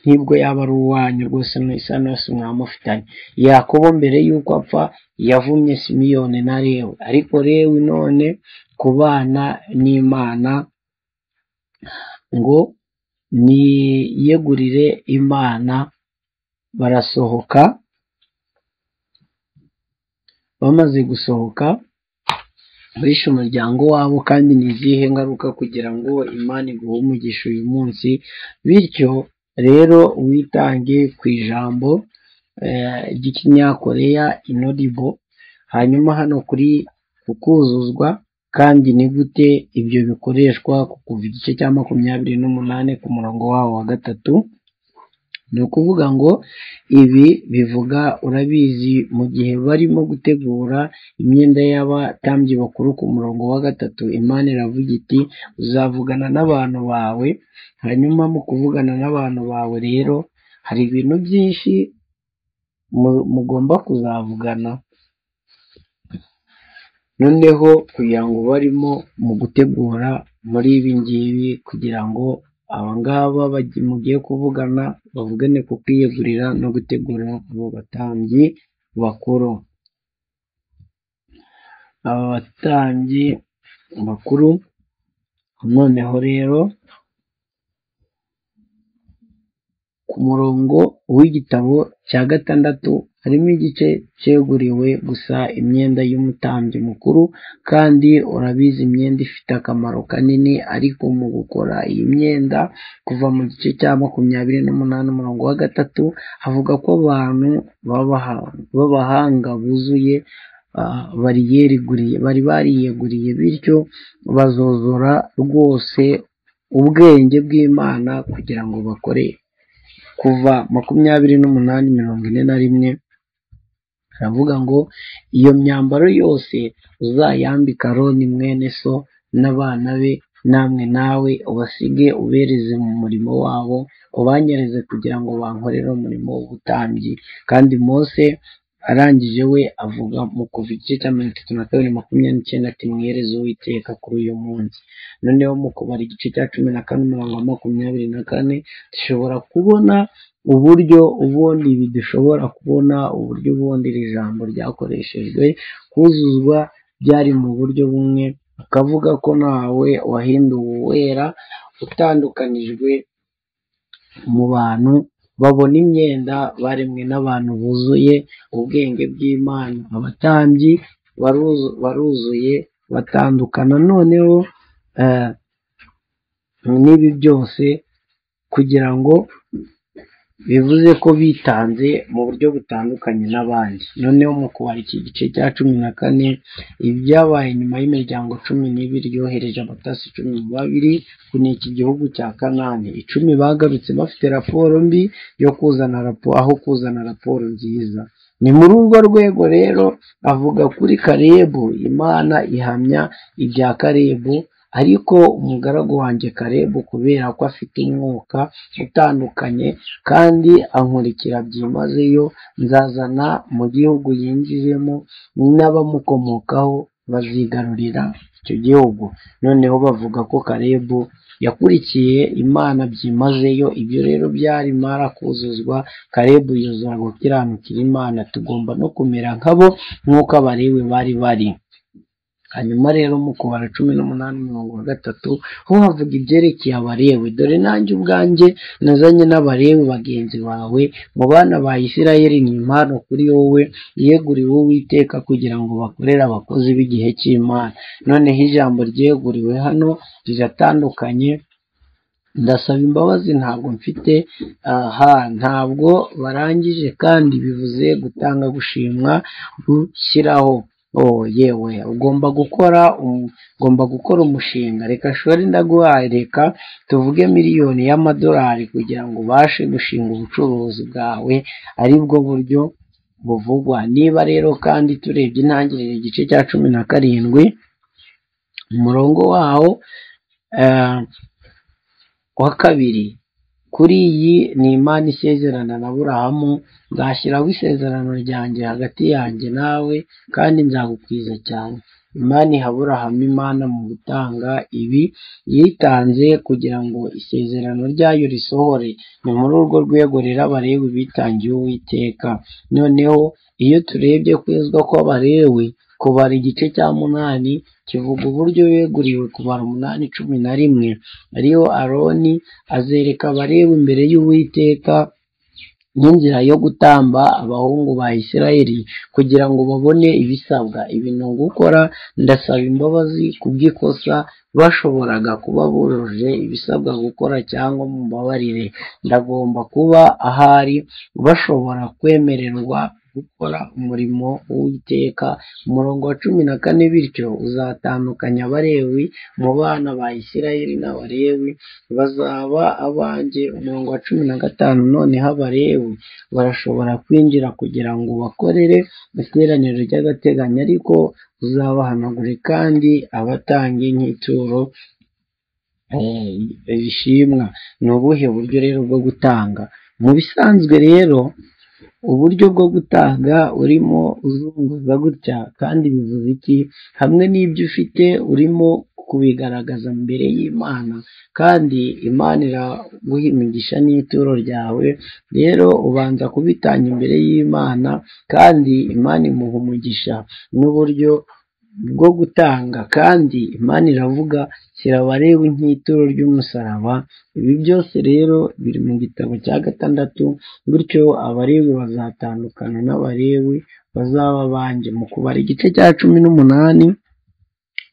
nk'ibwo yaba ari uwanyu rwose isa n'isi mwamufitanye yakobo mbere y'uko apfa yavumye simiyoni na rewe ariko rewe none ku bana n'imana ngo niyegurire imana barasohoka bamaze gusohoka bishe umuryango wabo kandi ni izihe ngaruka kugira ngo imana iguhe umugisha uyu munsi bityo rero witange ku ijambo eh, ry'ikinyakoreya inodibo hanyuma hano kuri kukuzuzwa kandi ni gute ibyo bikoreshwa ku kuva igice cya makumyabiri n'umunani ku murongo wawo wa gatatu ni ukuvuga ngo ibi bivuga urabizi mu gihe barimo gutegura imyenda y'abatambyi bakuru ku murongo wa gatatu imana iravuga iti uzavugana n'abantu bawe hanyuma mu kuvugana n'abantu bawe rero hari ibintu byinshi mu- mugomba kuzavugana noneho kugira ngo barimo mu gutegura muri ibi ngibi kugira ngo abangaba bagi- mugiye kuvugana bavugane ku kwiyegurira no gutegura abo batambyi bakuru aba batambyi bakuru noneho rero ku murongo w'igitabo cya gatandatu harimo igice cyeguriwe gusa imyenda y'umutambyi mukuru kandi urabizi imyenda ifite akamaro kanini ariko mu gukora iyi myenda kuva mu gice cya makumyabiri n'umunani umurongo wa gatatu havuga ko abantu babaha- b'abahanga buzuye ah, bariyeguriye bari bariyeguriye bityo bazozora rwose ubwenge bw'imana kugira ngo bakore kuva makumyabiri n'umunani mirongo ine na rimwe haravuga ngo iyo myambaro yose uzayambika aroni mwene so n'abana be namwe nawe ubasige ubereze mu murimo wabo ubanyereze kugira ngo bankorere umurimo w'ubutambyi kandi mose arangije we avuga mu kuva igice cya mirongo itatu na kabiri makumyabiri n'icyenda ati mwereze uwiteka kuri uyu munsi noneho mu kubara igice cya cumi na kane umurongo wa makumyabiri na kane dushobora kubona uburyo ubundi ibi dushobora kubona uburyo ubundi iri jambo ryakoreshejwe kuzuzwa byari mu buryo bumwe akavuga ko nawe wahinduwe uwera utandukanijwe mu bantu babona imyenda baremwe n'abantu buzuye ubwenge bw'imana abatambyi baruzu- baruzuye batandukana noneho eh, n'ibi byose kugira ngo bivuze ko bitanze mu buryo butandukanye n'abandi noneho mu kubara iki gice cya cumi na kane ibyabaye nyuma y'imiryango cumi n'ibiri yohereje abatasi cumi mu babiri kuneka igihugu cya kanani icumi bagarutse bafite raporo mbi yo kuzana raporo aho kuzana raporo nziza ni muri urwo rwego rero avuga kuri karebu imana ihamya ibya karebu ariko umugaragu wanjye karebu kubera ko afite umwuka utandukanye kandi ankurikira byimazeyo nzazana mu gihugu yinjijemo n'abamukomokaho bazigarurira icyo gihugu noneho bavuga ko karebu yakurikiye imana byimazeyo ibyo rero byari mara kuzuzwa karebu yuzura gukiranukira imana tugomba no kumera nkabo nk'uko abarewe bari bari hanyuma rero mu kubara cumi n'umunani umurongo wa gatatu ho havuga ibyerekeye abarewe dore nanjye ubwanjye nazanye n'abarewe bagenzi bawe mu bana ba isirayeli ni impano kuri wowe yeguriwe uwiteka kugira ngo bakorere abakozi b'igihe cy'imana noneho ijambo ryeguriwe hano riratandukanye ndasaba imbabazi ntabwo mfite aha ntabwo barangije kandi bivuze gutanga gushimwa gushyiraho oh yewe ugomba gukora um- ugomba gukora umushinga reka shori ndaguhaye reka tuvuge miliyoni y'amadolari kugira ngo ubashe gushinga ubucuruzi bwawe ari bwo buryo buvugwa niba rero kandi turebye intangiriro igice cya cumi na karindwi umurongo wawo eh, wa kabiri kuri iyi ni imana isezerana na burahamu nzashyiraho isezerano ryanjye hagati yanjye nawe kandi nzagukwiza cyane imana iha aburahamu imana mu gutanga ibi yitanze kugira ngo isezerano ryayo risohore ni muri urwo rwego rero abalewi bitangiye uwiteka noneho iyo turebye kwezwa kw'abalewi kubara igice cya munani kivuga uburyo beguriwe kubara umunani cumi na rimwe ariyo aroni azereka abalewi imbere y'uwiteka n'inzira yo gutamba abahungu ba isirayeli kugira ngo babone ibisabwa ibintu gukora ndasaba imbabazi ku bw'ikosa bashoboraga kuba bujuje ibisabwa gukora cyangwa mumbabarire ndagomba kuba ahari bashobora kwemererwa gukora umurimo w'uwiteka umurongo wa cumi na kane bityo uzatandukanya abalewi mu bana ba isirayeli n'abalewi bazaba abanjye umurongo wa cumi na gatanu noneho abalewi barashobora kwinjira kugira ngo bakorere iteraniro ry'agateganyo ariko uzabahanagure kandi abatanga inyituro eh, bishimwa ni ubuhe buryo rero bwo gutanga mu bisanzwe rero uburyo bwo gutanga urimo uzunguza gutya kandi bivuze iki hamwe n'ibyo ufite urimo kubigaragaza mbere y'imana kandi imana iraguha imigisha n'ituro ryawe rero ubanza kubitanga imbere y'imana kandi imana imuha umugisha n'uburyo bwo gutanga kandi imana iravuga shyira abareba nk'ituro ry'umusaraba ibi byose rero biri mu gitabo cya gatandatu bityo abarewi bazatandukana n'abarewi bazaba banjye mu kubara igice cya cumi n'umunani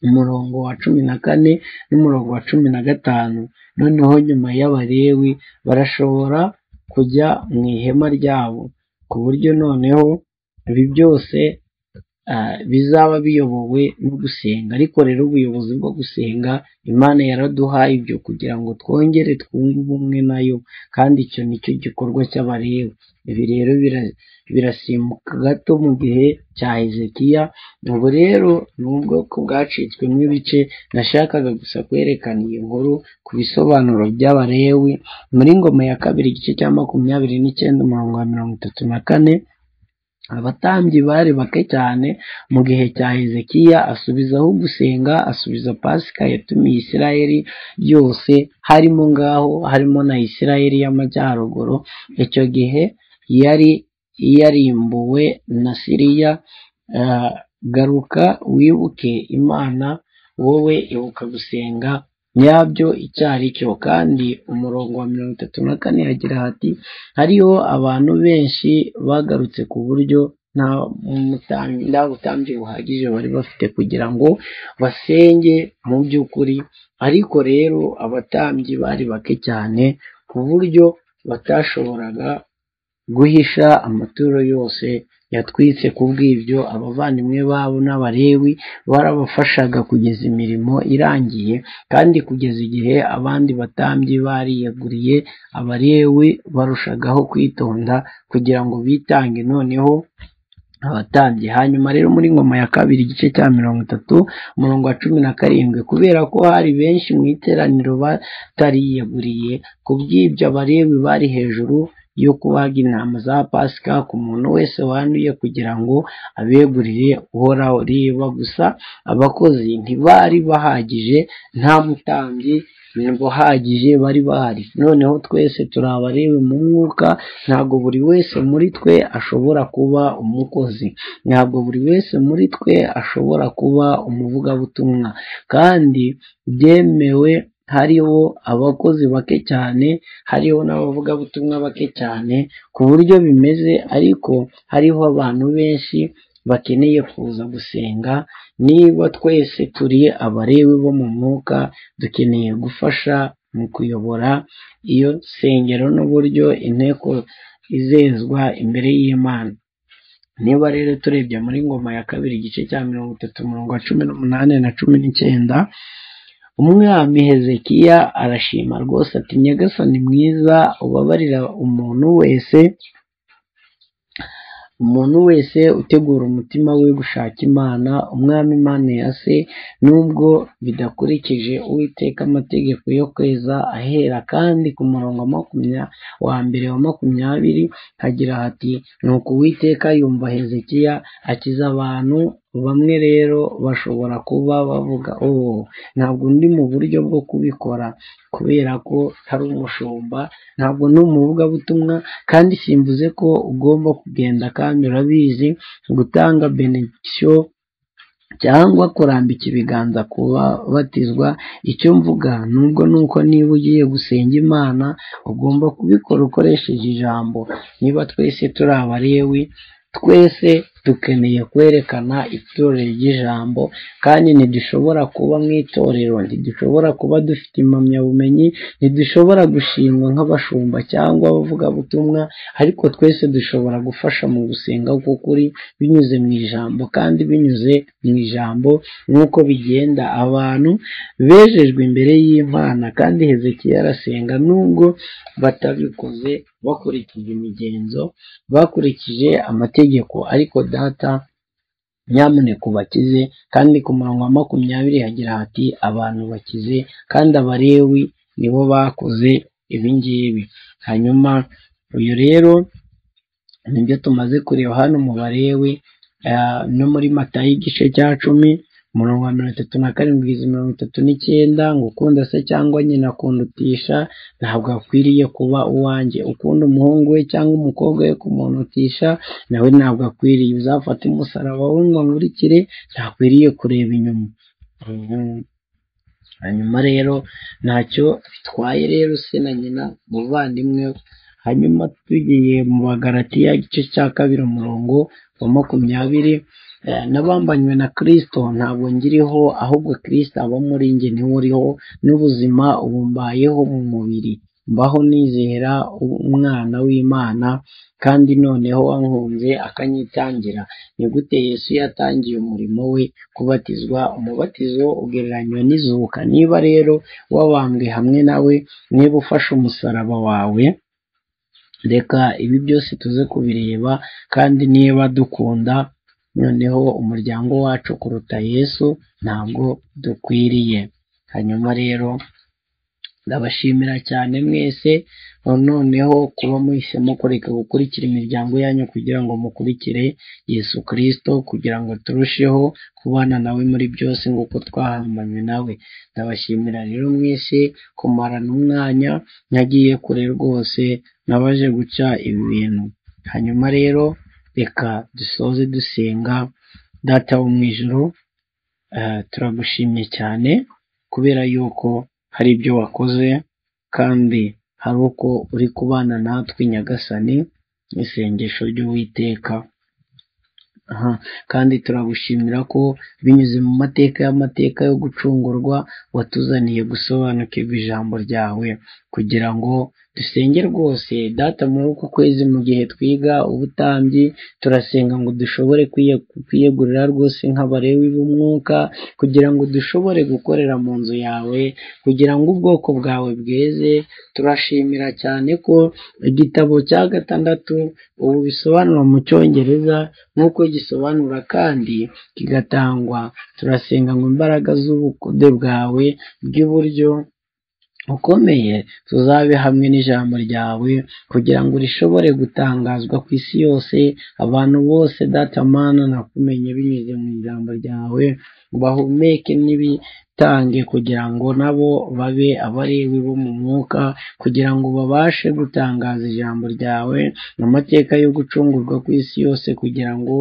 umurongo wa cumi na kane n'umurongo wa cumi na gatanu noneho nyuma y'abarewi barashobora kujya mu ihema ryabo ku buryo noneho ibi byose ah, bizaba biyobowe no gusenga ariko rero ubuyobozi bwo gusenga imana yaraduhaye ibyo kugira ngo twongere twunge ubumwe nayo kandi icyo nicyo gikorwa cy'abarewe ibi rero bira- birasimbuka gato mu gihe cya hezekiya ubu rero ni ubwoko bwacitswemo ibice nashakaga gusa kwerekana iyi nkuru ku bisobanuro by'abarewi muri ngoma ya kabiri igice cya makumyabiri n'icyenda umurongo wa mirongo itatu na kane abatambyi bari bake cyane mu gihe cya hezekiya asubizaho gusenga asubiza pasika yatumiye isirayeli yose harimo ngaho harimo na isirayeli y'amajyaruguru icyo gihe yari yarimbuwe na siriya eh, garuka wibuke imana wowe ibuka gusenga nyabyo icyari cyo kandi umurongo wa mirongo itatu na kane hagira hati hariho abantu benshi bagarutse ku buryo nta mutambyi- nta butambyi buhagije bari bafite kugira ngo basenge mu by'ukuri ariko rero abatambyi bari bake cyane ku buryo batashoboraga guhisha amaturo yose yatwitse ku bw'ibyo abavandimwe babo n'abarewi barabafashaga kugeza imirimo irangiye kandi kugeza igihe abandi batambyi bariyeguriye abarewi barushagaho kwitonda kugira ngo bitange noneho abatambyi hanyuma rero muri ngoma ya kabiri igice cya mirongo itatu umurongo wa cumi na karindwi kubera ko hari benshi mu iteraniro batariyeguriye ku bw'ibyo abarewi bari hejuru yo kubaga intama za pasika ku muntu wese wanduye kugira ngo abegurire uhoraho riba gusa abakozi ntibari bahagije nta mutambyi buhagije bari bahari noneho twese turi abarewe mu mwuka ntabwo buri wese muri twe ashobora kuba umukozi ntabwo buri wese muri twe ashobora kuba umuvugabutumwa kandi byemewe hariho abakozi bake cyane hariho n'abavugabutumwa bake cyane ku buryo bimeze ariko hariho abantu benshi bakeneye kuza gusenga niba twese turi abarewi bo mu mwuka dukeneye gufasha mu kuyobora iyo nsengero n'uburyo inteko izezwa imbere y'imana niba rero turebye muri ngoma ya kabiri igice cya mirongo itatu umurongo wa cumi n'umunani na cumi n'icyenda umwami hezekiya arashima rwose ati nyagasani mwiza ubabarira umuntu wese umuntu wese utegura umutima we gushaka imana umwami imana ya se nubwo bidakurikije uwiteka amategeko yo kweza ahera kandi ku murongo wa makumya wa mbere wa makumyabiri hagira hati nuko uwiteka yumva hezekiya akiza abantu bamwe rero bashobora kuba bavuga ubu ntabwo ndi mu buryo bwo kubikora kubera ko hari umushumba ntabwo ndi umuvugabutumwa kandi simvuze ko ugomba kugenda kandi urabizi gutanga benedictio cyangwa kurambika ibiganza ku babatizwa icyo mvuga nubwo ni uko niba ugiye gusenga imana ugomba kubikora ukoresheje ijambo niba twese turi abalewi twese dukeneye kwerekana itorero ry'ijambo kandi ntidushobora kuba mu itorero ntidushobora kuba dufite impamyabumenyi ntidushobora gushingwa nk'abashumba cyangwa abavugabutumwa ariko twese dushobora gufasha mu gusenga k'ukuri binyuze mu ijambo kandi binyuze mu ijambo nk'uko bigenda abantu bejejwe imbere y'imana kandi hezekiya arasenga nubwo batabikoze bakurikije imigenzo bakurikije amategeko ariko data nyamuneka ubakize kandi ku murongo wa makumyabiri hagira hati abantu bakize kandi abalewi nibo bakoze ibi ngibi hanyuma uyu rero nibyo tumaze kureba hano mu balewi ah, no muri matayo igice cya cumi umurongo wa mirongo itatu na karindwi kugeza mirongo itatu n'icyenda ngo ukunda se cyangwa nyina akundutisha ntabwo akwiriye kuba uwanjye ukunda umuhungu we cyangwa umukobwa we kumunutisha nawe ntabwo akwiriye uzafate umusaraba we ngo nkurikire ntakwiriye kureba inyuma Mhm. hanyuma rero ntacyo bitwaye rero se na nyina umuvandimwe we hanyuma tugiye mu bagaratiya igice cya kabiri umurongo wa makumyabiri Eh, n'abambanywe na kirisito ntabwo ngiriho ahubwo kirisito aba muri njye niwe uriho n'ubuzima ubu mbayeho mu mubiri mbaho nizera umwana w'imana kandi noneho wankunze akanyitangira ni gute yesu yatangiye umurimo we kubatizwa umubatizo ugereranywa n'izuka niba rero wabambwe hamwe nawe niba ufashe umusaraba wawe reka ibi byose tuze kubireba kandi niba dukunda noneho umuryango wacu kuruta yesu ntabwo dukwiriye hanyuma rero ndabashimira cyane mwese noneho kuba muhisemo kureka gukurikira imiryango yanyu kugira ngo mukurikire yesu kirisito kugira ngo turusheho kubana nawe muri byose nk'uko twahambanywe nawe ndabashimira rero mwese kumarana umwanya ntagiye kure rwose nabaje guca ibi bintu hanyuma rero reka dusoze dusenga data wo mu ijoro eh, turagushimye cyane kubera yuko hari ibyo wakoze kandi hari uko uri kubana natwe nyagasani isengesho ry'uwiteka Aha, kandi turagushimira ko binyuze mu mateka y'amateka yo gucungurwa watuzaniye gusobanukirwa ijambo ryawe kugira ngo dusenge rwose data muri uku kwezi mu gihe twiga ubutambyi turasenga ngo dushobore kwiye- kwiyegurira rwose nk'abarewi b'umwuka kugira ngo dushobore gukorera mu nzu yawe kugira ngo ubwoko bwawe bweze turashimira cyane ko igitabo cya gatandatu ubu bisobanura mu cyongereza nk'uko gisobanura kandi kigatangwa turasenga ngo imbaraga z'ubukode bwawe bw'iburyo bukomeye tuzabe hamwe n'ijambo ryawe kugira ngo rishobore gutangazwa ku isi yose abantu bose data mana nakumenye binyuze mu ijambo ryawe bahumeke n'ibitange kugira ngo nabo babe abarewi bo mu mwuka kugira ngo babashe gutangaza ijambo ryawe amateka yo gucungurwa ku isi yose kugira ngo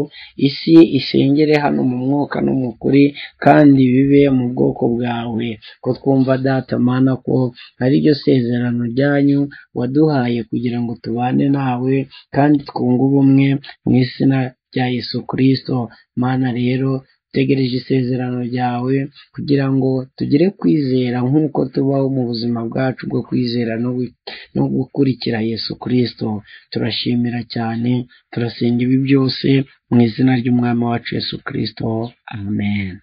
isi isengere hano mu mwuka no mu kuri kandi bibe mu bwoko bwawe ko twumva data mana ko ari ryo sezerano ryanyu waduhaye kugira ngo tubane nawe kandi twunge ubumwe mu izina rya Yesu Kristo mana rero dutegereje isezerano ryawe kugira ngo tugire kwizera nk'uko tubaho mu buzima bwacu bwo kwizera no gu- no gukurikira yesu kirisito turashimira cyane turasenga ibi byose mu izina ry'umwami wacu yesu kirisito amen